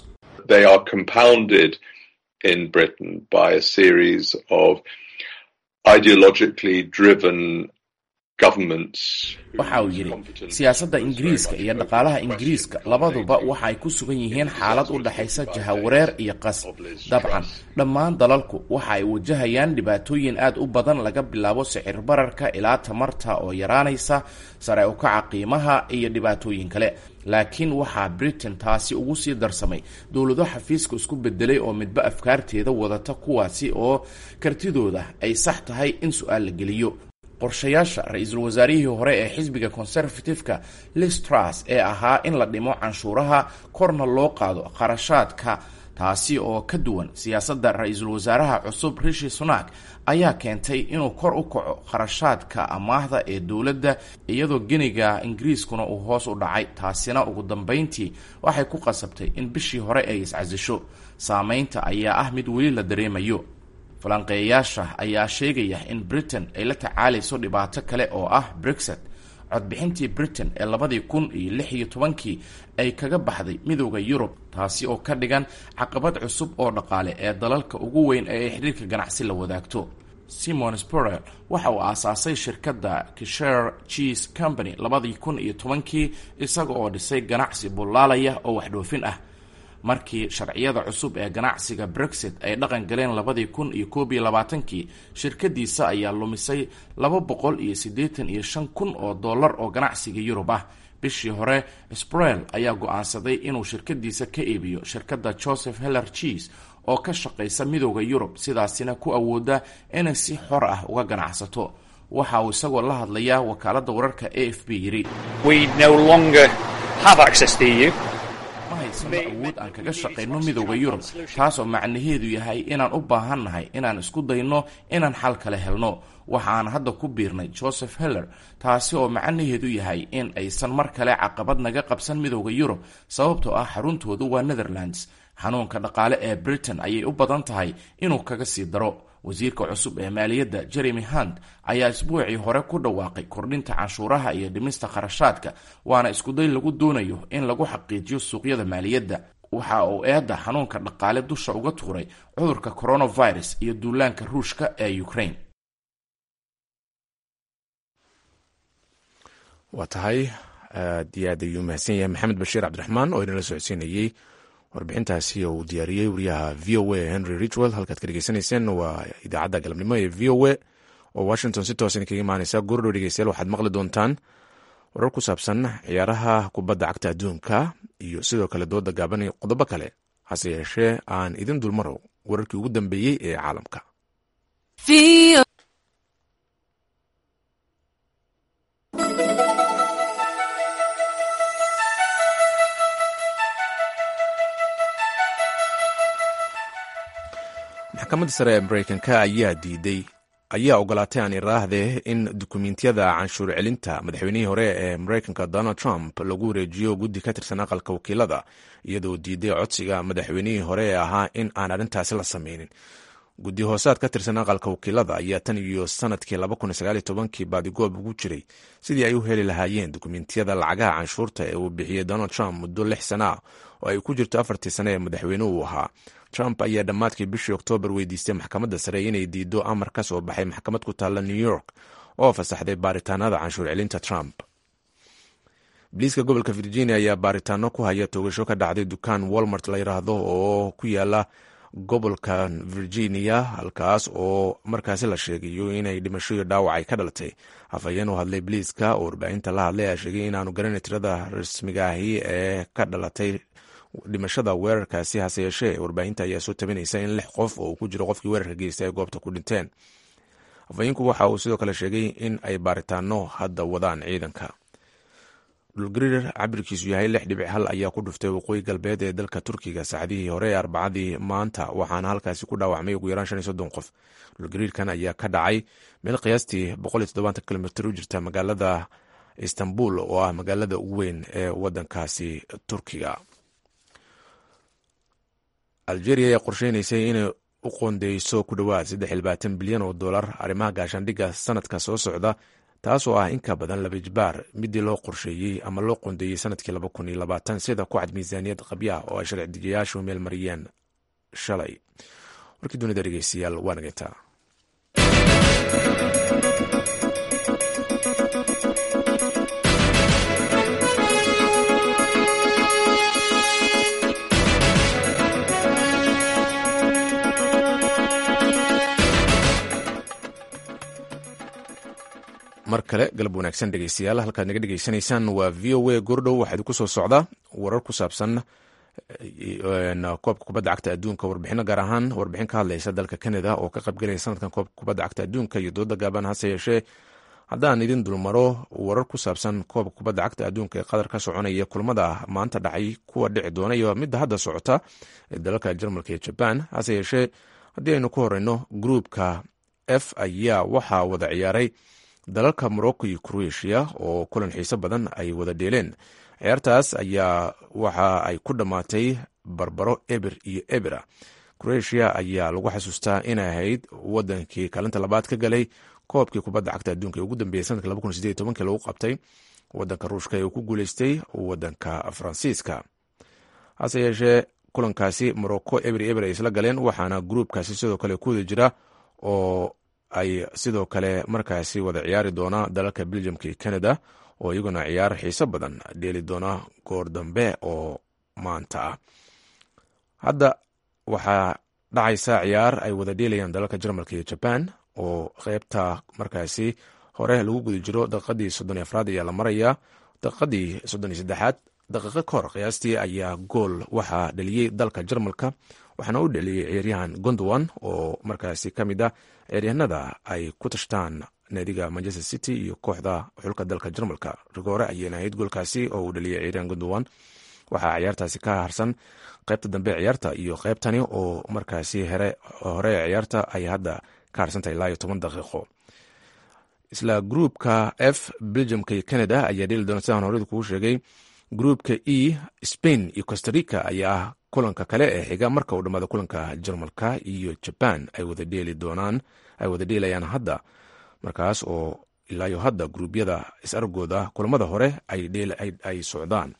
waxa uu yidhi siyaasadda ingiriiska iyo dhaqaalaha ingiriiska labaduba waxa ay ku sugan yihiin xaalad u dhexaysa jahawareer iyo qas dabcan dhammaan dalalku waxa ay wajahayaan dhibaatooyin aad u badan laga bilaabo sicir bararka ilaa tamarta oo yaraanaysa sare u kaca qiimaha iyo dhibaatooyin kale laakiin waxaa britain taasi ugu sii darsamay dowlado xafiiska isku bedelay oo midba afkaarteeda wadata kuwaasi oo kartidooda ay sax tahay in su-aal la geliyo qorshayaasha ra-iisul wasaarihii hore ee xisbiga conservative-ka liz truss ee ahaa in la dhimo canshuuraha korna loo qaado kharashaadka taasi oo ka duwan siyaasadda ra-iisul wasaaraha cusub rishi sunak ayaa keentay inuu kor u kaco kharashaadka amaahda ee dowladda iyadoo geniga ingiriiskuna uu hoos u dhacay taasina ugu dambeyntii waxay ku qasabtay in bishii hore ay iscasisho saameynta ayaa ah mid weli la dareemayo falanqeeyayaasha ayaa sheegaya in britain ay la tacaalayso dhibaato kale oo ah brexit codbixintii britain ee labadii kun iyo lix iyo tobankii ay kaga baxday midooda yurub taasi oo ka dhigan caqabad cusub oo dhaqaale ee dalalka ugu weyn ee ay xidhiirka ganacsi la wadaagto simon sporel waxa uu aasaasay shirkadda kisher cheese company labadii kun iyo tobankii isaga oo dhisay ganacsi bullaalaya oo waxdhoofin ah markii sharciyada cusub ee ganacsiga brexit ay dhaqan galeen labadii kun iyo koob iyo labaatankii shirkadiisa ayaa lumisay laba boqol iyo siddeetan iyo shan kun oo dollar oo ganacsiga yurub ah bishii hore sprel ayaa go-aansaday inuu shirkadiisa ka iibiyo shirkadda joseph heller cheese oo ka shaqaysa midooda yurub sidaasina ku awooda inay si xor ah uga ganacsato waxa uu isagoo la hadlayaa wakaaladda wararka a f b yidhi ma haysano awood aan kaga shaqayno midooda yurub taasoo macnaheedu yahay inaan u baahannahay inaan isku dayno inaan xal kale helno waxa aan hadda ku biirnay joseph heller taasi oo macnaheedu yahay in aysan mar kale caqabad naga qabsan midooda yurub sababtoo ah xaruntoodu waa netherlands xanuunka dhaqaale ee britain ayay u badan tahay inuu kaga sii daro wasiirka cusub ee maaliyadda jeremy hunt ayaa isbuucii hore ku dhawaaqay kordhinta canshuuraha iyo dhimista kharashaadka waana iskuday lagu doonayo in lagu xaqiijiyo suuqyada maaliyadda waxa uu eedda xanuunka dhaqaale dusha uga tuuray cudurka coronavirus iyo duulaanka ruushka ee ukraine waa tahay aad iyo aad ayuu mahadsan yahay maxamed bashiir cabdiraxmaan oo inala socodsiinayey warbixintaasi uu diyaariyey wariyaha v o a henry richwell halkaad ka dhegeysanayseen waa idaacadda galabnimo ee v o a oo washington si toosan kaga imaaneysa goordhow dhegeystayaal waxaad maqli doontaan warar ku saabsan ciyaaraha kubadda cagta adduunka iyo sidoo kale dooda gaaban iyo qodobo kale hase yeeshee aan idin dulmaro wararkii ugu dambeeyey ee caalamka maxkamadda sare ee mareykanka ayaa diiday ayaa ogolaatay aan iraahdee in dukumentiyada canshuur celinta madaxweynihii hore ee mareykanka donald trump lagu wareejiyo guddi ka tirsan aqalka wakiilada iyadoo diiday codsiga madaxweynihii hore ee ahaa in aan arrintaasi la sameynin guddi hoosaad ka tirsan aqalka wakiilada ayaa tan iyo sanadkii kii baadigoob ugu jiray sidii ay u heli lahaayeen dukumentiyada lacagaha canshuurta ee uu bixiyey donald trump muddo lix sana ah oo ay ku jirto afartii sane ee madaxweynuhu ahaa trump ayaa dhammaadkii bishii oktoobar weydiistay maxkamadda sare inay diido amar ka soo baxay maxkamad ku taalla new york oo fasaxday baaritaanada canshuur celinta trump biliiska gobolka virginia ayaa baaritaano ku haya toogasho ka dhacday dukaan walmart la yiraahdo oo ku yaala gobolka virginia halkaas oo markaasi la sheegayo inay dhimasho iyo dhaawac ay ka dhalatay afhayeen u hadlay biliiska oo warbaahinta la hadlay ayaa sheegay inaanu garanay tirada rasmiga ahi ee ka dhalatay dhimashada weerarkaasi hase yeeshee warbaahinta ayaa soo tabinaysa in lix qof oo uu ku jiro qofkii weerarka geystay ay goobta ku dhinteen afhayeenku waxa uu sidoo kale sheegay in ay baaritaano hadda wadaan ciidanka dhulgariir cabirkiisu yahay lix dhibic hal ayaa ku dhuftay waqooyi galbeed ee dalka turkiga saacadihii hore ee arbacadii maanta waxaana halkaasi ku dhaawacmay ugu yaraan shan iyo soddon qof dhulgariirkan ayaa ka dhacay meel qiyaastii boqol iyo toddobaatan kilomitr u jirta magaalada istanbul oo ah magaalada ugu weyn ee wadankaasi turkiga algeria ayaa qorsheynaysay inay u qoondeyso ku dhowaad saddex iyo labaatan bilyan oo dollar arrimaha gaashaandhigga sanadka soo socda taasoo ah in ka badan laba jbaar midii loo qorsheeyey ama loo qoondeeyey sanadkii laba kun iyo labaatan sida ku cad miisaaniyad qabyaha oo ay sharci dejiyayaashu meel mariyeen shalay warkii dunida dhegeystayaal waa nageyntaa mar kale galab wanaagsan dhegeystayaal halkaad naga dhegeysanaysaan waa v o a goordhow waxaa idinku soo socda warar ku saabsan koobka kubadda cagta adduunka warbixino gaar ahaan warbixin ka hadlaysa dalka canada oo ka qaybgelaya sanadkan koobka kubadda cagta adduunka iyo dooda gaaban hase yeeshee haddaan idin dulmaro warar ku saabsan koobka kubadda cagta adduunka ee qatar ka soconaya kulmada maanta dhacay kuwa dhici doona iyo midda hadda socota ee dalalka jarmalka iyo jaban hase yeeshee haddii aynu ku horeyno gruupka f ayaa waxaa wada ciyaaray dalalka morocco iyo croatia oo kulan xiiso badan ay wada dheeleen ciyaartaas ayaa waxa ay ku dhammaatay barbaro eber iyo ebera croatia ayaa lagu xasuustaa inay ahayd wadankii kaalinta labaad ka galay koobkii kubadda cagta adduunka ee ugu dambeeyey sanadka lagu qabtay wadanka ruushka ee uu ku guuleystay wadanka faransiiska hase yeeshee kulankaasi morocco eber eber ay isla galeen waxaana gruubkaasi sidoo kale ku wada jira oo ay sidoo kale markaasi wada ciyaari doona dalalka beljamka iyo canada oo iyaguna ciyaar xiiso badan dheeli doona goor dambe oo maanta ah hadda waxaa dhacaysa ciyaar ay wada dheelayaan dalalka jarmalka iyo jaban oo qeybta markaasi hore lagu guda jiro daqiiqadii soddon iyo afraad ayaa la marayaa daqiiqadii soddon iyo saddexaad daqiiqo ka hor qiyaastii ayaa gool waxaa dhaliyey dalka jarmalka waxaana u dhaliyey ciyaaryahan gondowan oo markaasi ka mid ah ciyaaryahanada ay ku tashtaan naadiga manchester city iyo kooxda xulka dalka jarmalka rigoore ayayna ahayd goolkaasi oo uu dhaliyey ciyaaryahan gondowan waxaa ciyaartaasi ka harsan qaybta dambe ciyaarta iyo qaybtani oo markaasi hore ciyaarta ay hadda ka harsantahay ilaa iyo toban daqiiqo isla gruupka f belgiumka iyo canada ayaa dheli doona sidaan horeda kugu sheegay gruupka e spain iyo costarica ayaa ah kulanka kale ee xiga marka uu dhammaado kulanka jarmalka iyo jaban ay wada dheeli doonaan ay wada dheelayaan hadda markaas oo ilaayo hadda gruubyada is-argooda kulamada hore ay socdaan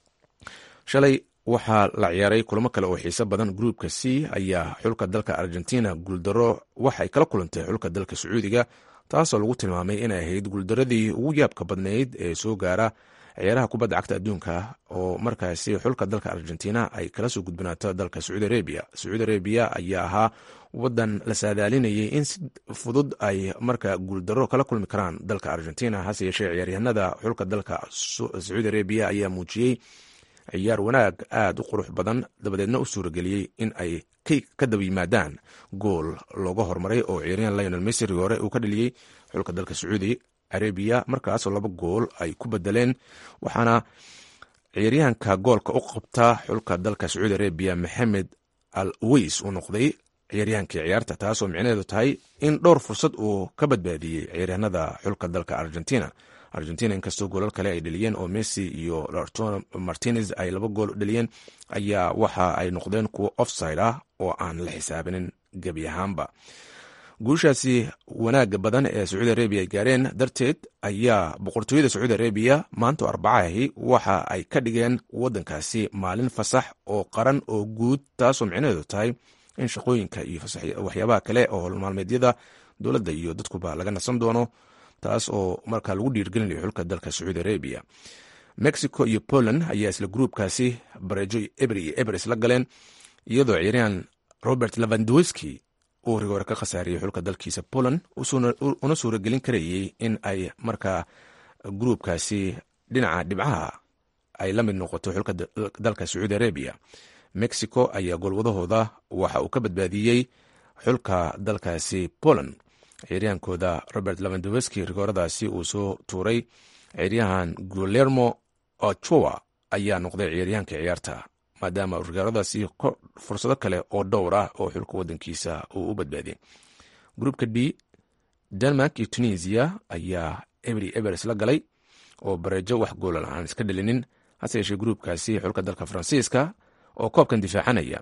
shalay waxaa la ciyaaray kulamo kale oo xiiso badan gruupka c ayaa xulka dalka argentina guuldaro waxay kala kulantay xulka dalka sacuudiga taasoo lagu tilmaamay inay ahayd guuldaradii ugu yaabka badnayd ee soo gaara ciyaaraha kubadda cagta adduunka oo markaasi xulka dalka argentina ay kala soo gudbanaato dalka sacuudi arabia sacuudi arabia ayaa ahaa wadan la saadaalinayay in si fudud ay marka guuldaro kala kulmi karaan dalka argentina hase yeeshee ciyaaryahanada xulka dalka sacuudi arabia ayaa muujiyey ciyaar wanaag aada u qurux badan dabadeedna u suurageliyey in ay ka daba yimaadaan gool looga hormaray oo ciyaaryahan lionel messi hore uu ka dhaliyey xulka dalka sacuudi arabiya markaasoo laba gool ay ku bedeleen waxaana ciyaaryahanka goolka u qabta xulka dalka sacuudi arabiya maxamed al weys uu noqday ciyaaryahankii ciyaarta taasoo micnaheedu tahay in dhowr fursad uu ka badbaadiyey ciyaaryahanada xulka dalka argentina argentina inkastoo goolal kale ay dhaliyeen oo messi iyo lartona martinez ay laba gool dhaliyeen ayaa waxa ay noqdeen kuwo offside ah oo aan la xisaabinin gebi ahaanba guushaasi wanaaga badan ee sacuudi arabiya ay gaareen darteed ayaa boqortooyada sacuudi arabiya maanta arbacahi waxa ay ka dhigeen wadankaasi maalin fasax oo qaran oo guud taasoo micnaheedu tahay in shaqooyinka iyo waxyaabaha kale oo holmaalmeedyada dowladda iyo dadkuba laga nasan doono taas oo markaa lagu dhiirgelinayo xulka dalka sacuudi arabiya mexico iyo poland ayaa isla gruupkaasi bareejo eber iyo eber isla galeen iyadoo ciyaaryahan robert lavandowski uu rigoore ka khasaariyey xulka dalkiisa poland una suuragelin karayey in ay markaa gruupkaasi dhinaca dhibcaha ay la mid noqoto xulka dalka sacuudi arabiya mexico ayaa goolwadahooda waxa uu ka badbaadiyey xulka dalkaasi poland ciyaaryahankooda robert lavandowski rigooradaasi uu soo tuuray ciyaaryahan gulermo ochoa ayaa noqday ciyaaryahanka ciyaarta maadaama rigooradaasi fursado kale oo dhowr ah oo xulka wadankiisa uu u badbaadiyey gruupka d denmark iyo tunisia ayaa ebri ebers la galay oo bareejo wax goola aan iska dhalinin hase yeeshee gruupkaasi xulka dalka faransiiska oo koobkan difaacanaya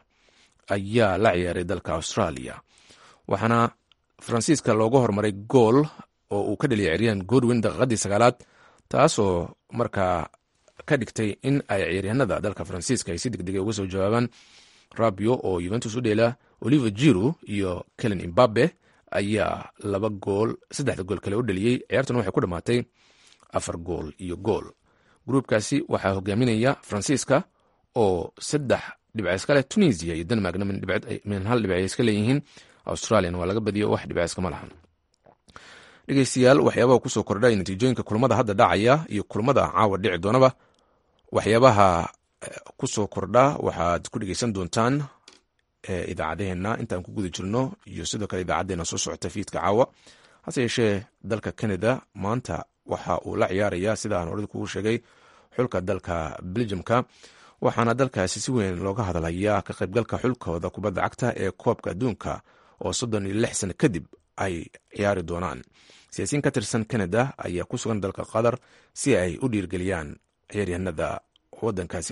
ayaa la ciyaaray dalka australia waxaana faransiiska looga hormaray gool oo uu ka dhaliyay ciyaaryahan godwin daqiiqadii sagaalaad taasoo markaa ka dhigtay in ay ciyaaryahanada dalka faransiiska ay si degdega uga soo jawaabaan rabio oo yuventus u dheela oliver jiru iyo kelen imbabe ayaa laba gool saddexda gool kale u dhaliyey ciyaartuna waxay ku dhammaatay afar gool iyo gool gruupkaasi waxaa hogaaminaya faransiiska oo saddex dhibca iska leh tunisia iyo denmarkna min hal dhibc ay iska leeyihiin australian waa laga badiyo wax dhibciskama lahan dhegeystayaal waxyaabaha kusoo kordhay natiijooyinka kulamada hadda dhacaya iyo kulamada caawa dhici doonaba waxyaabaha kusoo kordha waxaad ku dhegeysan doontaan idaacadaheenna intaan ku guda jirno iyo sidoo kale idaacadeena soo socota fiidka caawa hase yeeshee dalka canada maanta waxa uu la ciyaaraya sida aan horada kugu sheegay xulka dalka beljumka waxaana dalkaasi si weyn looga hadlayaa ka qaybgalka xulkooda kubadda cagta ee koobka adduunka oo soddon iyo lix sano kadib ay ciyaari doonaan siyaasiyiin ka tirsan canada ayaa ku sugan dalka qatar si ay u dhiirgeliyaan ciyaaryahanada wadankaasi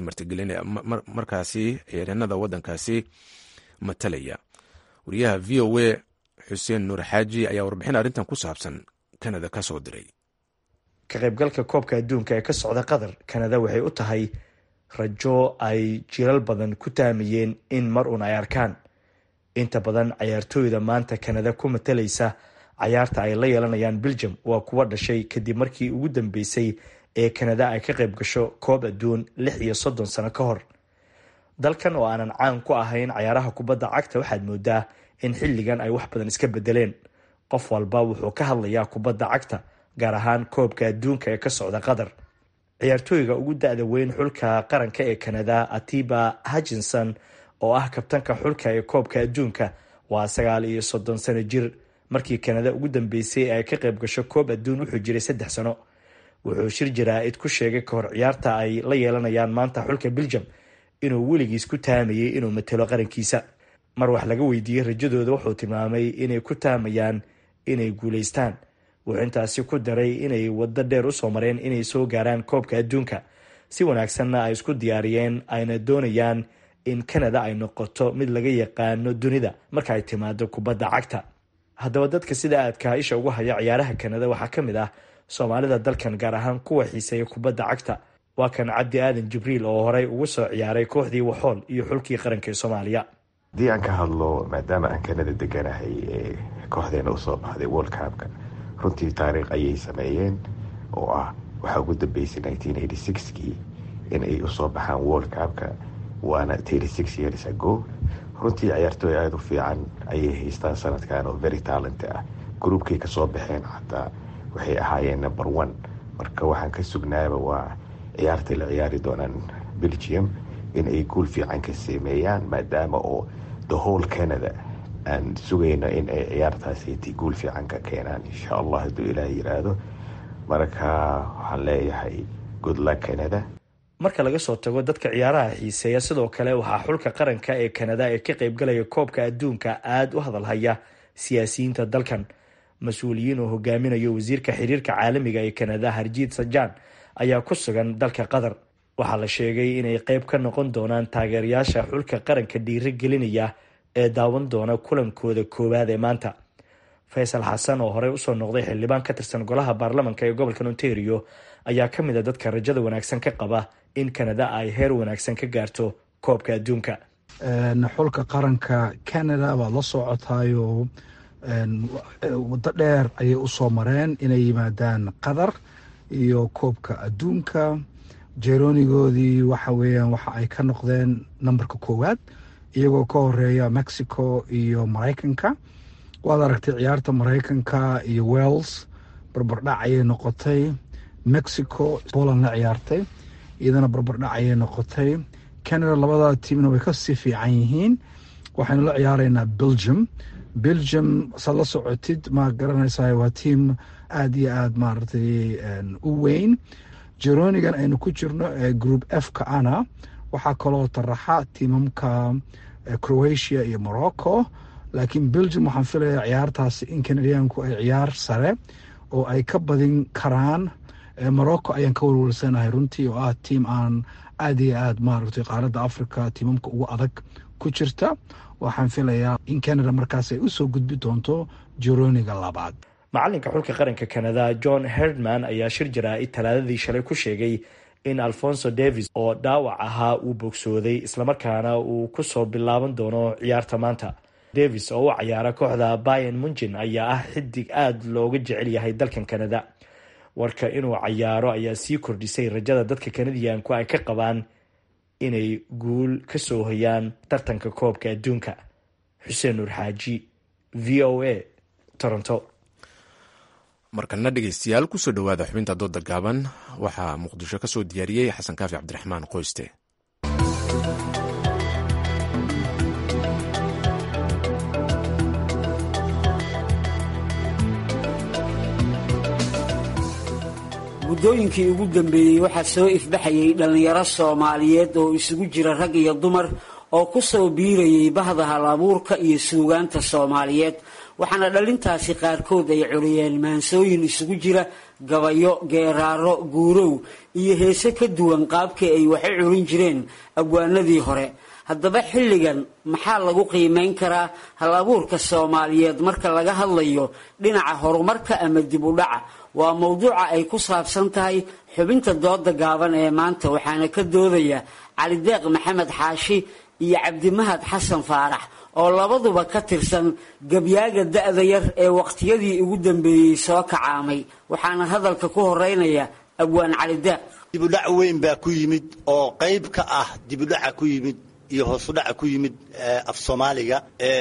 markaasi ciyaaryahanada wadankaasi matalaya wariyaha v o a xuseen nuur xaaji ayaa warbixin arrintan ku saabsan canada ka soo diray ka qaybgalka koobka adduunka ee ka socda qatar canada waxay u tahay rajo ay jiral badan ku taamayeen in mar uun ay arkaan inta badan cayaartooyda maanta kanada ku matalaysa cayaarta ay la yeelanayaan belgium waa kuwa dhashay kadib markii ugu dambeysay ee kanada ay ka qayb gasho koob adduun lix iyo soddon sano ka hor dalkan oo aanan caan ku ahayn cayaaraha kubadda cagta waxaad moodaa in xilligan ay wax badan iska bedeleen qof walba wuxuu ka hadlayaa kubadda cagta gaar ahaan koobka adduunka ee ka socda qatar ciyaartooyga ugu da-da weyn xulka qaranka ee kanada atiba hutchinson oo ah kabtanka xulka ee koobka adduunka waa sagaal iyo soddon sano jir markii kanada ugu dambeysay ay ka qayb gasho koob adduun wuxuu jiray saddex sano wuxuu shir jaraa-id ku sheegay kahor ciyaarta ay la yeelanayaan maanta xulka belgium inuu weligiis ku taamayay inuu matelo qarankiisa mar wax laga weydiiyey rajadooda wuxuu tilmaamay inay ku taamayaan inay guuleystaan wuxuu intaasi ku daray inay waddo dheer usoo mareen inay soo gaaraan koobka adduunka si wanaagsanna ay isku diyaariyeen ayna doonayaan in canada ay noqoto mid laga yaqaano dunida marka ay timaado kubadda cagta haddaba dadka sida aadka isha ugu haya ciyaaraha kanada waxaa ka mid ah soomaalida dalkan gaar ahaan kuwa xiiseeya kubadda cagta waa kan cabdi aadan jibriil oo horey ugu soo ciyaaray kooxdii waxool iyo xulkii qaranka ee soomaaliya haddii aan ka hadlo maadaama aan kanada deganahay ee kooxdeena usoo baxday world cupka runtii taariikh ayay sameeyeen oo ah waxaa ugu dambeysay kii in ay usoo baxaan world cupka waana years ago runtii ciyaartooy aada u fiican ayay haystaan sanadkan oo very talent ah gruubkay kasoo baxeen xataa waxay ahaayeen number one marka waxaan ka sugnaaba waa ciyaartay la ciyaari doonaan belgium in ay guul fiican ka sameeyaan maadaama oo the whole canada aan sugayno in ay ciyaartaasiti guul fiican ka keenaan insha allah hadduu ilaah yiraahdo marka waxaan leeyahay good luck canada marka laga soo tago dadka ciyaaraha xiiseeya sidoo kale waxaa xulka qaranka ee kanada ee ka qaybgalaya koobka adduunka aada u hadalhaya siyaasiyiinta dalkan mas-uuliyiin oo hogaaminayo wasiirka xiriirka caalamiga ee kanada harjiid sajaan ayaa ku sugan dalka qatar waxaa la sheegay inay qeyb ka noqon doonaan taageerayaasha xulka qaranka dhiiri gelinaya ee daawan doona kulankooda koowaad ee maanta faysal xasan oo horey usoo noqday xildhibaan ka tirsan golaha baarlamanka ee gobolka ontario ayaa ka mid a dadka rajada wanaagsan ka qaba in kanada ay heer wanaagsan ka gaarto koobka adduunka xulka qaranka canada waad la socotaayo waddo dheer ayay usoo mareen inay yimaadaan qatar iyo koobka adduunka jeeronigoodii waxa weeyaan waxa ay ka noqdeen nambarka koowaad iyagoo ka horeeya mexico iyo maraykanka waad aragtay ciyaarta maraykanka iyo wells barbardhac ayay noqotay mexico poland la ciyaartay iyadana barbardhac ayay noqotay canada labada tiimna way kasii fiican yihiin waxaynu la ciyaaraynaa belgium belgium saad la socotid ma garanaysaa waa tiim aada iyo aada maaragtay u weyn jeronigan aynu ku jirno ee group f ka ana waxaa kaloo taraxa tiimamka croatia iyo morocco laakiin belgium waxaan filayaa ciyaartaasi in canadiyaanku ay ciyaar sare oo ay ka badin karaan morocco ayaan ka walwalsanahay runtii oo ah tiim aan aada iyo aada maaragtay qaaradda africa tiimamka ugu adag ku jirta waxaan filayaa in canada markaas ay usoo gudbi doonto jeroniga labaad macalinka xulka qaranka canada john herdman ayaa shir jaraa-id talaadadii shalay ku sheegay in alfonso davis oo dhaawac ahaa uu bogsooday islamarkaana uu kusoo bilaaban doono ciyaarta maanta davis oo u cayaara kooxda bayan munjin ayaa ah xidig aada looga jecel yahay dalkan canada warka inuu cayaaro ayaa sii kordhisay rajada dadka kanadiyaanku ay ka qabaan inay guul ka soo hoyaan tartanka koobka adduunka xuseen nuur xaaji v o a toronto markana dhegeystayaal kusoo dhowaada xubinta dooda gaaban waxaa muqdisho ka soo diyaariyey xasan kaafi cabdiraxmaan qoyste muddooyinkii ugu dambeeyey waxaa soo ifbaxayay dhallinyaro soomaaliyeed oo isugu jira rag iyo dumar oo ku soo biirayay bahda hal abuurka iyo suugaanta soomaaliyeed waxaana dhalintaasi qaarkood ay curiyeen maansooyin isugu jira gabayo geeraaro guurow iyo heese ka duwan qaabkii ay wax u curin jireen abwaanadii hore haddaba xilligan maxaa lagu qiimeyn karaa hal abuurka soomaaliyeed marka laga hadlayo dhinaca horumarka ama dib u dhaca waa mowduuca ay ku saabsan tahay xubinta dooda gaaban ee maanta waxaana ka doodaya calideeq maxamed xaashi iyo cabdimahad xasan faarax oo labaduba ka tirsan gabyaaga da-da yar ee waqtiyadii ugu dambeeyey soo kacaamay waxaana hadalka ku horeynaya abwaan calideeq dibudhac weyn baa ku yimid oo qayb ka ah dibudhaca ku yimid iyo hoosudhaca ku yimid af soomaaliga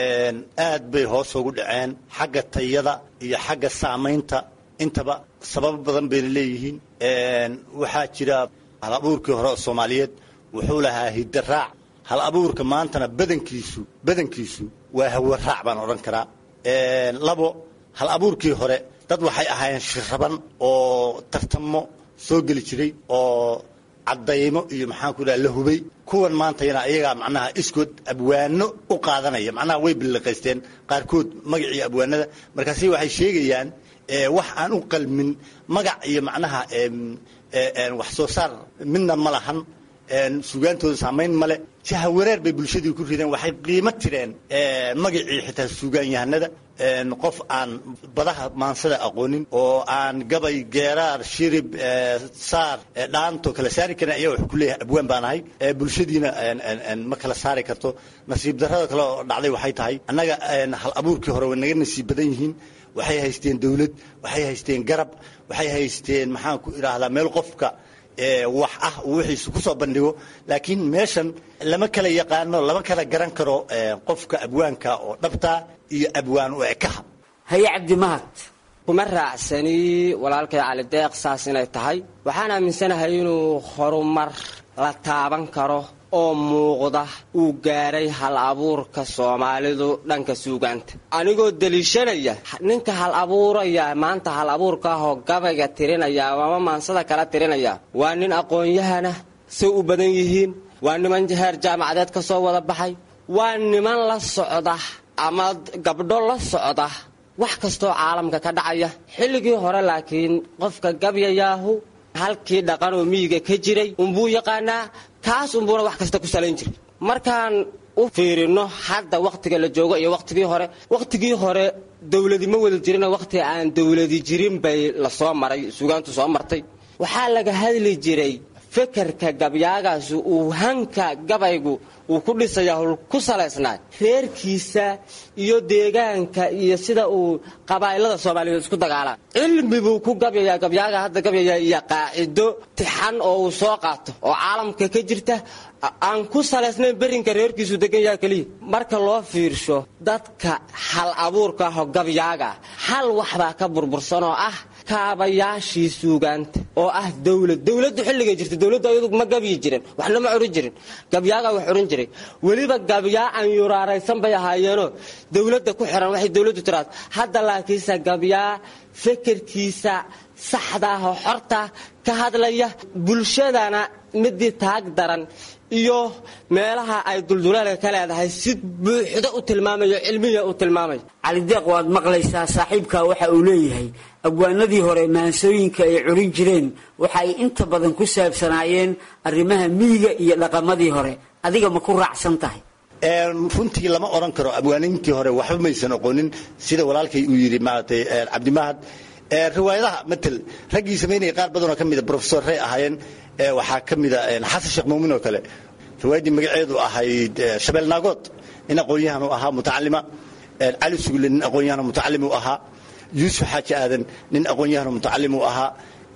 aad bay hoos ugu dhaceen xagga tayada iyo xagga saamaynta intaba sababo badan bayna leeyihiin waxaa jira hal abuurkii hore oo soomaaliyeed wuxuu lahaa hiddaraac hal abuurka maantana badankiisu badankiisu waa hawaraac baan odhan karaa labo hal abuurkii hore dad waxay ahaayeen shiraban oo tartamo soo geli jiray oo caddaymo iyo maxaan ku dhaha la hubay kuwan maantayana iyagaa macnaha iskood abwaano u qaadanaya macnaha way billiqaysteen qaarkood magacii abwaanada markaasi waxay sheegayaan wax aan u qalmin magac iyo macnaha wax soo saar midna ma lahan suugaantooda saamayn male jaha wareer bay bulshadii ku rideen waxay qiimo tireen magacii xitaa suugaanyahanada qof aan badaha maansada aqoonin oo aan gabay geeraar shirib saar dhaanto kala saari karin ayaa wax ku leeyahay abwaan baan ahay bulshadiina ma kala saari karto nasiib darrada kale oo dhacday waxay tahay annaga hal abuurkii hore way naga nasiib badan yihiin waxay haysteen dawlad waxay haysteen garab waxay haysteen maxaan ku idhaahdaa meel qofka wax ah uu wixiisu ku soo bandhigo laakiin meeshan lama kala yaqaano lama kala garan karo qofka abwaanka oo dhabta iyo abwaan u ekaha haye cabdimahad kuma raacsani walaalkay cali deeq saas inay tahay waxaan aaminsanahay inuu horumar la taaban karo oo muuqda uu gaaray hal abuurka soomaalidu dhanka suugaanta anigoo deliishanaya ninka hal abuuraya maanta hal abuurka ahoo gabayga tirinaya ama maansada kala tirinaya waa nin aqoon-yahana say u badan yihiin waa niman heer jaamacadeed ka soo wada baxay waa niman la socda ama gabdho la socda wax kastoo caalamka ka dhacaya xilligii hore laakiin qofka gabyayaahu halkii dhaqan oo miyiga ka jiray unbuu yaqaanaa kaas unbuuna wax kasta ku salayn jiray markaan u fiirino hadda wakhtiga la joogo iyo wakhtigii hore wakhtigii hore dawladi ma wada jirin wakhti aan dawladi jirin bay lasoo maray suugaantu soo martay waxaa laga hadli jiray fekerka gabyaagaasi uu hanka gabaygu uu ku dhisaya hul ku salaysnaa reerkiisa iyo deegaanka iyo sida uu qabaa'ilada soomaaliyeed isku dagaalaan cilmi buu ku gabyayaa gabyaaga hadda gabyaya iyo qaacido tixan oo uu soo qaato oo caalamka ka jirta aan ku salaysnayn berinka reerkiisu degan yaha keliya marka loo fiirsho dadka hal abuurka ahoo gabyaaga hal waxbaa ka burbursan oo ah kaabayaashii suugaanta oo ah dawlad dawladdu xilligay jirta dawladdu ayadu ma gabyi jirin waxna ma curin jirin gabyaagaa wax curin jiray weliba gabyaa aan yuraaraysan bay ahaayeenoo dawladda ku xiran waxay dawladdu tiraado hadda laakiinse gabyaa fekerkiisa saxda ah oo xorta ka hadlaya bulshadana midii taag daran iyo meelaha ay dulduleelka ka leedahay si buuxdo u tilmaamayo cilmiya u tilmaamayo calideeq waad maqlaysaa saaxiibka waxa uu leeyahay abwaanadii hore maansooyinka ay curin jireen waxa ay inta badan ku saabsanaayeen arrimaha miyiga iyo dhaqamadii hore adiga ma ku raacsan tahay runtii lama odhan karo abwaaninkii hore waxba maysan oqonin sida walaalkay uu yidhi maaragtay cabdimahad riwaayadaha matel raggii samaynaya qaar badanoo ka mida profesor rey ahaayeen waxaa ka mida xasan sheekh muumin oo kale riwaayaddii magaceedu ahayd shabeel naagood nin aqoon-yahan u ahaa mutacalima cali sugle nin aqoon-yahan mutacalim u ahaa yuusuf xaaji aadan nin aqoon-yahan mutacalim u ahaa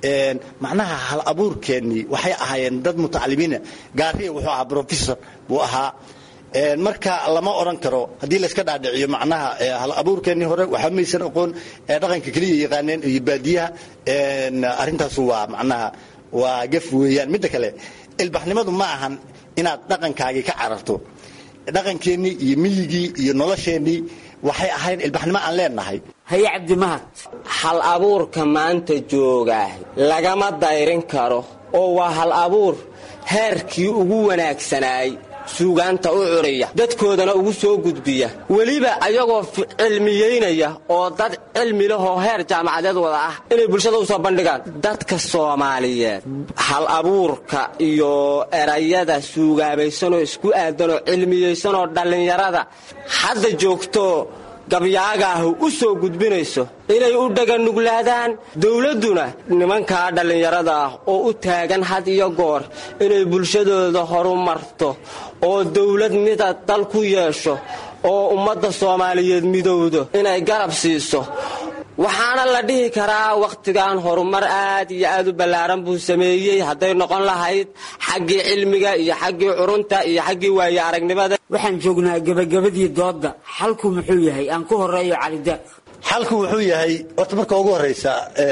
macnaha hal abuurkeennii waxay ahaayeen dad mutacalimiina gaariya wuxuu ahaa professor buu ahaa marka lama odhan karo haddii layska dhaadhiciyo macnaha hal abuurkeennii hore waxba maysan oqoon dhaqanka keliya yaqaaneen iyo baadiyaha arrintaasu waa macnaha waa gaf weeyaan midda kale ilbaxnimadu ma ahan inaad dhaqankaagii ka cararto dhaqankeennii iyo miyigii iyo nolosheennii waxay ahayn ilbaxnimo aan leenahay haye cabdimahad hal abuurka maanta joogaa lagama dayrin karo oo waa hal abuur heerkii ugu wanaagsanaay suugaanta u curiya dadkoodana ugu soo gudbiya weliba ayagoo cilmiyeynaya oo dad cilmi lahoo heer jaamacadeed wada ah inay bulshada u soo bandhigaan dadka soomaaliyeed hal abuurka iyo erayada suugaabaysanoo isku aadanoo cilmiyeysanoo dhallinyarada hadda joogto gabyaagaahu u soo gudbinayso inay u dhaganuglaadaan dowladduna nimankaa dhallinyarada ah oo u taagan had iyo goor inay bulshadooda horumarto oo dowlad mida dal ku yeesho oo ummadda soomaaliyeed midowdo inay garab siiso waxaana la dhihi karaa wakhtigan horumar aad iyo aad u ballaaran buu sameeyey hadday noqon lahayd xaggii cilmiga iyo xaggii curunta iyo xaggii waaye aragnimada waxaan joognaa gebagabadii doodda xalku muxuu yahay aan ku horeeyo calideeq xalku wuxuu yahay horta marka ugu horraysa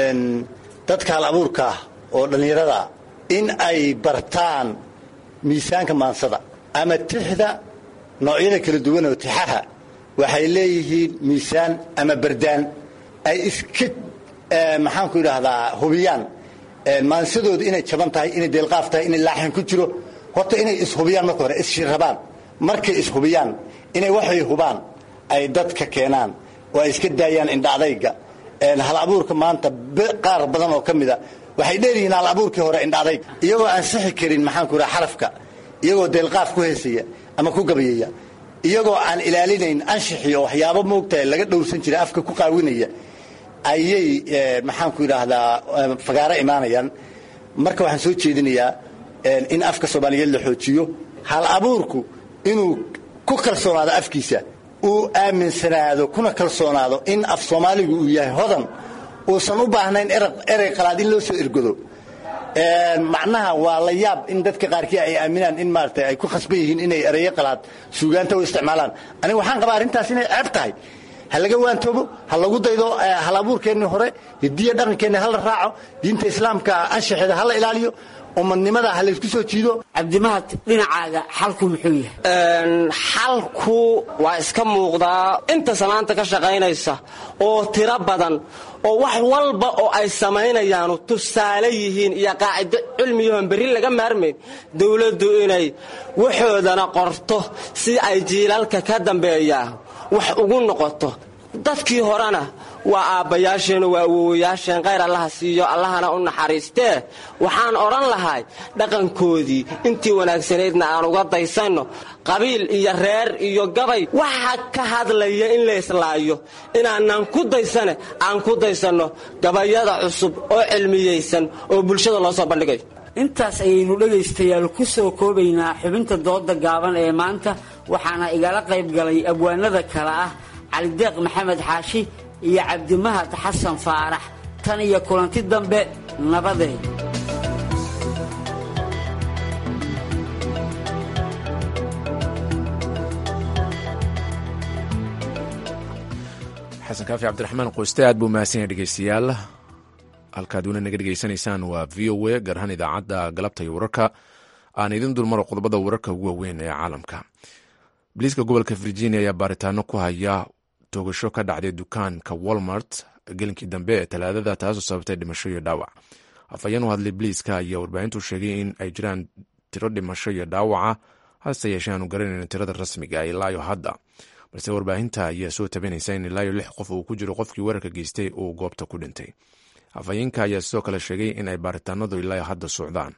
dadka hal abuurka ah oo dhallinyarada in ay bartaan miisaanka maansada ama tixda noocyada kala duwan oo tixaha waxay leeyihiin miisaan ama bardaan ay iska maxaanku idhaahdaa hubiyaan maansadooda inay jaban tahay inay deelqaaf tahay inay laaxin ku jiro horta inay ishubiyaan marka hore isshirrabaan markay ishubiyaan inay waxay hubaan ay dadka keenaan oo ay iska daayaan indhaadayga hal abuurka maanta qaar badan oo ka mida waxay dheeryihiin hal abuurkii hore indhaadayg iyagoo aan sixi karin maxaanku idhaha xarafka iyagoo deelqaaf ku heesaya ama ku gabayaya iyagoo aan ilaalinayn anshixi oo waxyaabo moogtahay laga dhowrsan jiray afka ku qaawinaya ayay maxaanku idhaahdaa fagaaro imaanayaan marka waxaan soo jeedinayaa in afka soomaaliyeed la xoojiyo hal abuurku inuu ku kalsoonaado afkiisa uu aaminsanaado kuna kalsoonaado in af soomaaligu uu yahay hodan uusan u baahnayn erey qalaad in loo soo ergodo macnaha waa la yaab in dadka qaarkii ay aaminaan in maarata ay ku khasban yihiin inay ereyo qalaad suugaanta u isticmaalaan aniga waxaan qabaa arrintaas inay ceeb tahay ha laga waantoobo ha lagu daydo hal abuurkeennii hore hidiya dhaqankeenni hala raaco diinta islaamka anshaxeeda hala ilaaliyo umadnimada ha laysku soo jiido cabdimahad dhinacaaga xalku muxuu yahay xalku waa iska muuqdaa inta samaanta ka shaqaynaysa oo tiro badan oo wax walba oo ay samaynayaanu tusaale yihiin iyo qaacido cilmiyahoon berri laga maarmayn dowladdu inay waxoodana qorto si ay jiilalka ka dambeeyaa wax ugu noqoto dadkii horena waa aabbayaasheen waa awowayaasheen khayr allaha siiyo allahana u naxariistee waxaan odhan lahay dhaqankoodii intii wanaagsanaydna aan uga daysanno qabiil iyo reer iyo gabay waxa ka hadlaya in la islaayo inaanan ku daysane aan ku daysanno gabayada cusub oo cilmiyaysan oo bulshada loo soo bandhigayo intaas ayaynu dhegaystayaal ku soo koobaynaa xubinta dooda gaaban ee maanta waxaana igala qayb galay abwaanada kale ah calideeq maxamed xaashi iyo cabdimahad xasan faarax tan iyo kulanti dambe nabadeed xasan kaafi cabdiraxmaan qoyste aad buu mahadsan yahay dhegeystayaal halkaad weli naga dhegeysanaysaan waa v o a gaar ahaan idaacadda galabta iyo wararka aan idin dulmaro qodobada wararka ugu waaweyn ee caalamka boliiska gobolka virginia ayaa baaritaano ku haya toogasho ka dhacday dukaanka walmart gelinkii dambe ee talaadada taasoo sababtay dhimasho iyo dhaawac afhayeen u hadlay boliiska ayaa warbaahintu sheegay in ay jiraan tiro dhimasho iyo dhaawaca hase yeeshee aanu garanayn tirada rasmiga ilaayo hadda balse warbaahinta ayaa soo tabinaysa in ilaayo lix qof uu ku jiro qofkii weerarka geystay uu goobta ku dhintay afhayeenka ayaa sidoo kale sheegay in ay baaritaanadu ilaayo hadda socdaan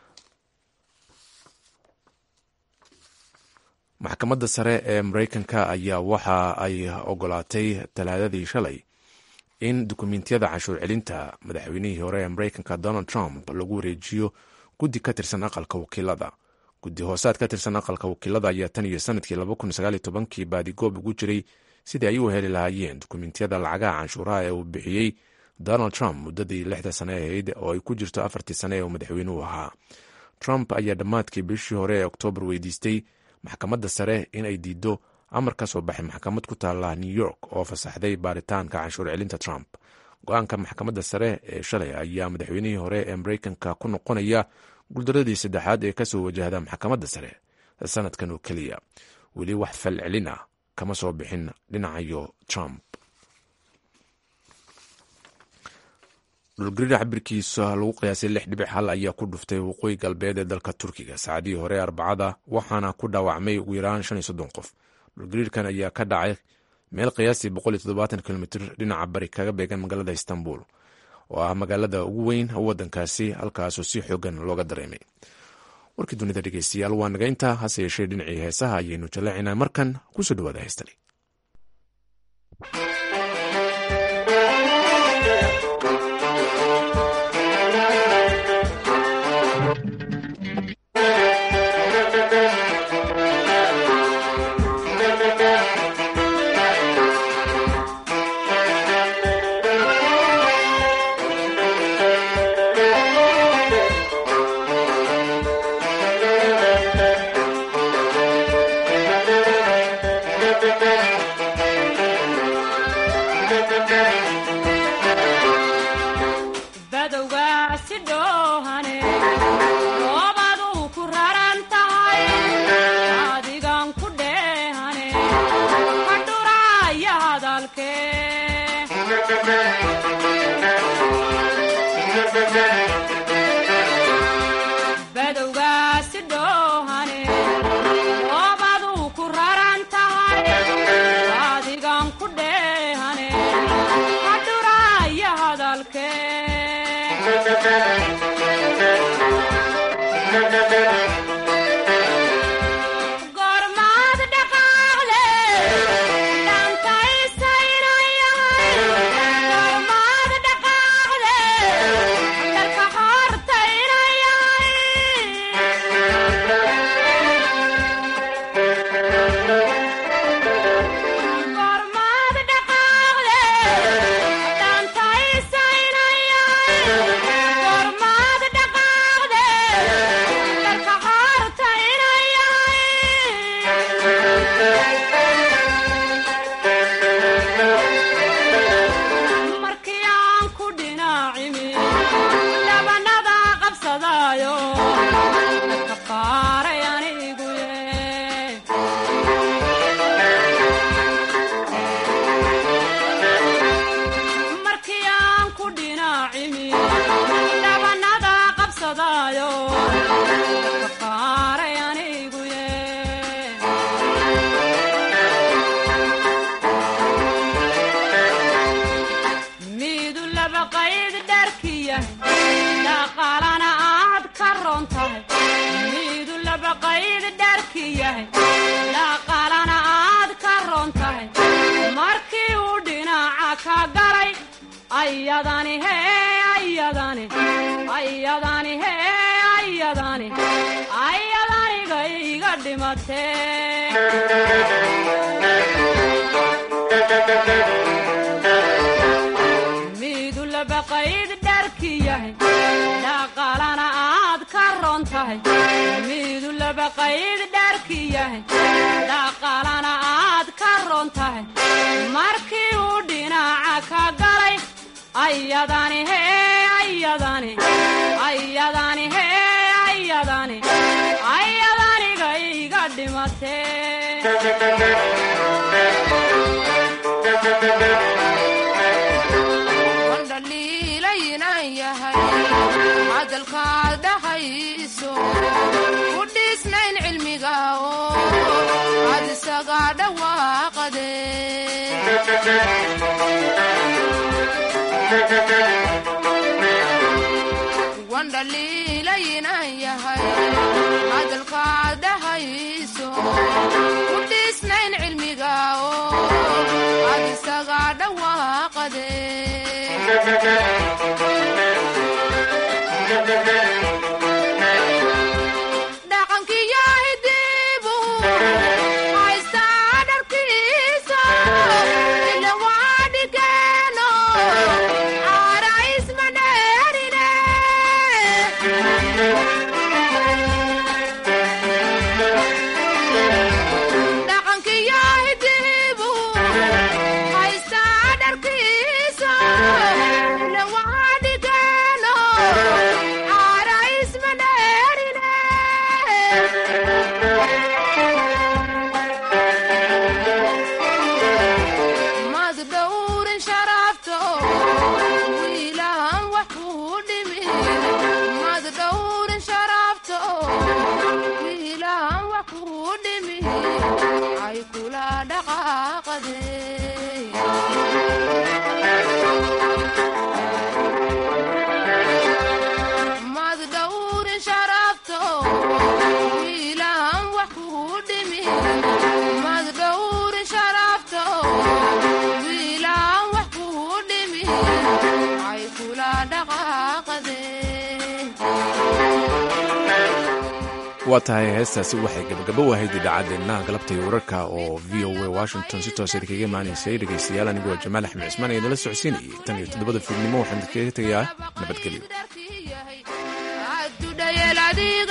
maxkamadda sare ee mareykanka ayaa waxa ay ogolaatay talaadadii shalay in dukumentiyada cashuur celinta madaxweynihii hore ee mareykanka donald trump lagu wareejiyo guddi ka tirsan aqalka wakiilada guddi hoosaad ka tirsan aqalka wakiilada ayaa tan iyo sanadkii kii baadigoob ugu jiray sidii ay u heli lahaayeen dukumentiyada lacagaha canshuuraha ee uu bixiyey donald trump muddadii lixda sane ahayd oo ay ku jirto afartii sane ee uu madaxweynuhu ahaa trump ayaa dhammaadkii bishii hore ee oktoobar weydiistay maxkamadda sare in ay diido amar ka soo baxay maxkamad ku taala new york oo fasaxday baaritaanka canshuur celinta trump go-aanka maxkamadda sare ee shalay ayaa madaxweynihii hore ee mareykanka ku noqonaya guuldaradii saddexaad ee kasoo wajahda maxkamadda sare sanadkan oo keliya weli wax fal celin ah kama soo bixin dhinacayo trump dhulgariir cabirkiisa lagu qiyaasay lix dhibic hal ayaa ku dhuftay waqooyi galbeed ee dalka turkiga saacadihii hore arbacada waxaana ku dhaawacmay ugu yaraan shan iyo soddon qof dhulgariirkan ayaa ka dhacay meel qiyaastii boqol iyo toddobaatan kilomitr dhinaca bari kaga beegan magaalada istanbul oo ah magaalada ugu weyn waddankaasi halkaasoo si xoogan looga dareemay warkii dunida dhegeystayaal waa naga intaa hase yeeshee dhinacii heesaha ayaynu jallaacinaa markan kusoo dhawaada heestani dhoohane roobaduu ku raran tahay adigan ku dheehane hadhuraaya hadalkee badowgaasi dhoohane roobaduu ku raran tahay adigan ku dheehane hadhuraaya hadalkee gormaad dhaqaaqle dhankaysainayahay gormaad dhaqaaqle dalka hortaynayahay gormaad dhaqaaqle dhankaysainayahay gormaad dhaqaaqle dalka hortaynayahay markii aan ku dhinaacimi labanada qabsadaayo ka qaaray anigu markii aan ku dhinaacimi labanada qabsadaayo ka qaaray anigu midu laba qayd dharkiya dhaqaalana aad ka roon tahay midu laba qayd dharki yahay dhaqaalana aad ka roon tahay markii uu dhinaca ka galay ayadani hee ayadani ayadani hee ayadani ayadaniga iga dhimatee midu laba qayd dharki yahay dhaqaalana aad ka roon tahay midu laba qayd dharki yahay dhaqaalana aad ka roon tahay markii uu dhinaca ka galay ayadani hee ayadani ayadani hee ayadani ayadaniga iga dhimatee wandhaliilaynan yahay hadalkaad dhahayso ku dhiisnayn cilmiga oo aad isaga dhawaaqade wandhaliilaynan yahay hadalkaad dhahayso ku dhiisnayn cilmiga oo aad isaga dhawaaqade dhaqankiyo hidibu haystaa dharkiisa ila waa dhigeeno caara isma dheerine dhaqankiyo hidibu haystaa dharkiisa ila waa dhigeeno caara isma dheerine mad dhowrin sharafto wiilaan wax kuu dhimi mad dhowrin sharafto wiilaan wax kuu dhimi ay kula dhaqaaqade mad dhowrin sharafto wiilaan wax kuu dhimi mad dhowrin sharafto wiilaan wax kuu dhimi ay kula dhaqaaqade waa tahay heestaasi waxay gabagabo ahayd idaacadeenna galabtay wararka oo v o a washington si toosa kaga imaanaysay dhegaystayaal anigoo jamaal axmed cismaan ee nala socodsiinayay tan iyo toddobada fiidnimo waxaan idinkaga tegayaa nabadgelyo adudhayel adiga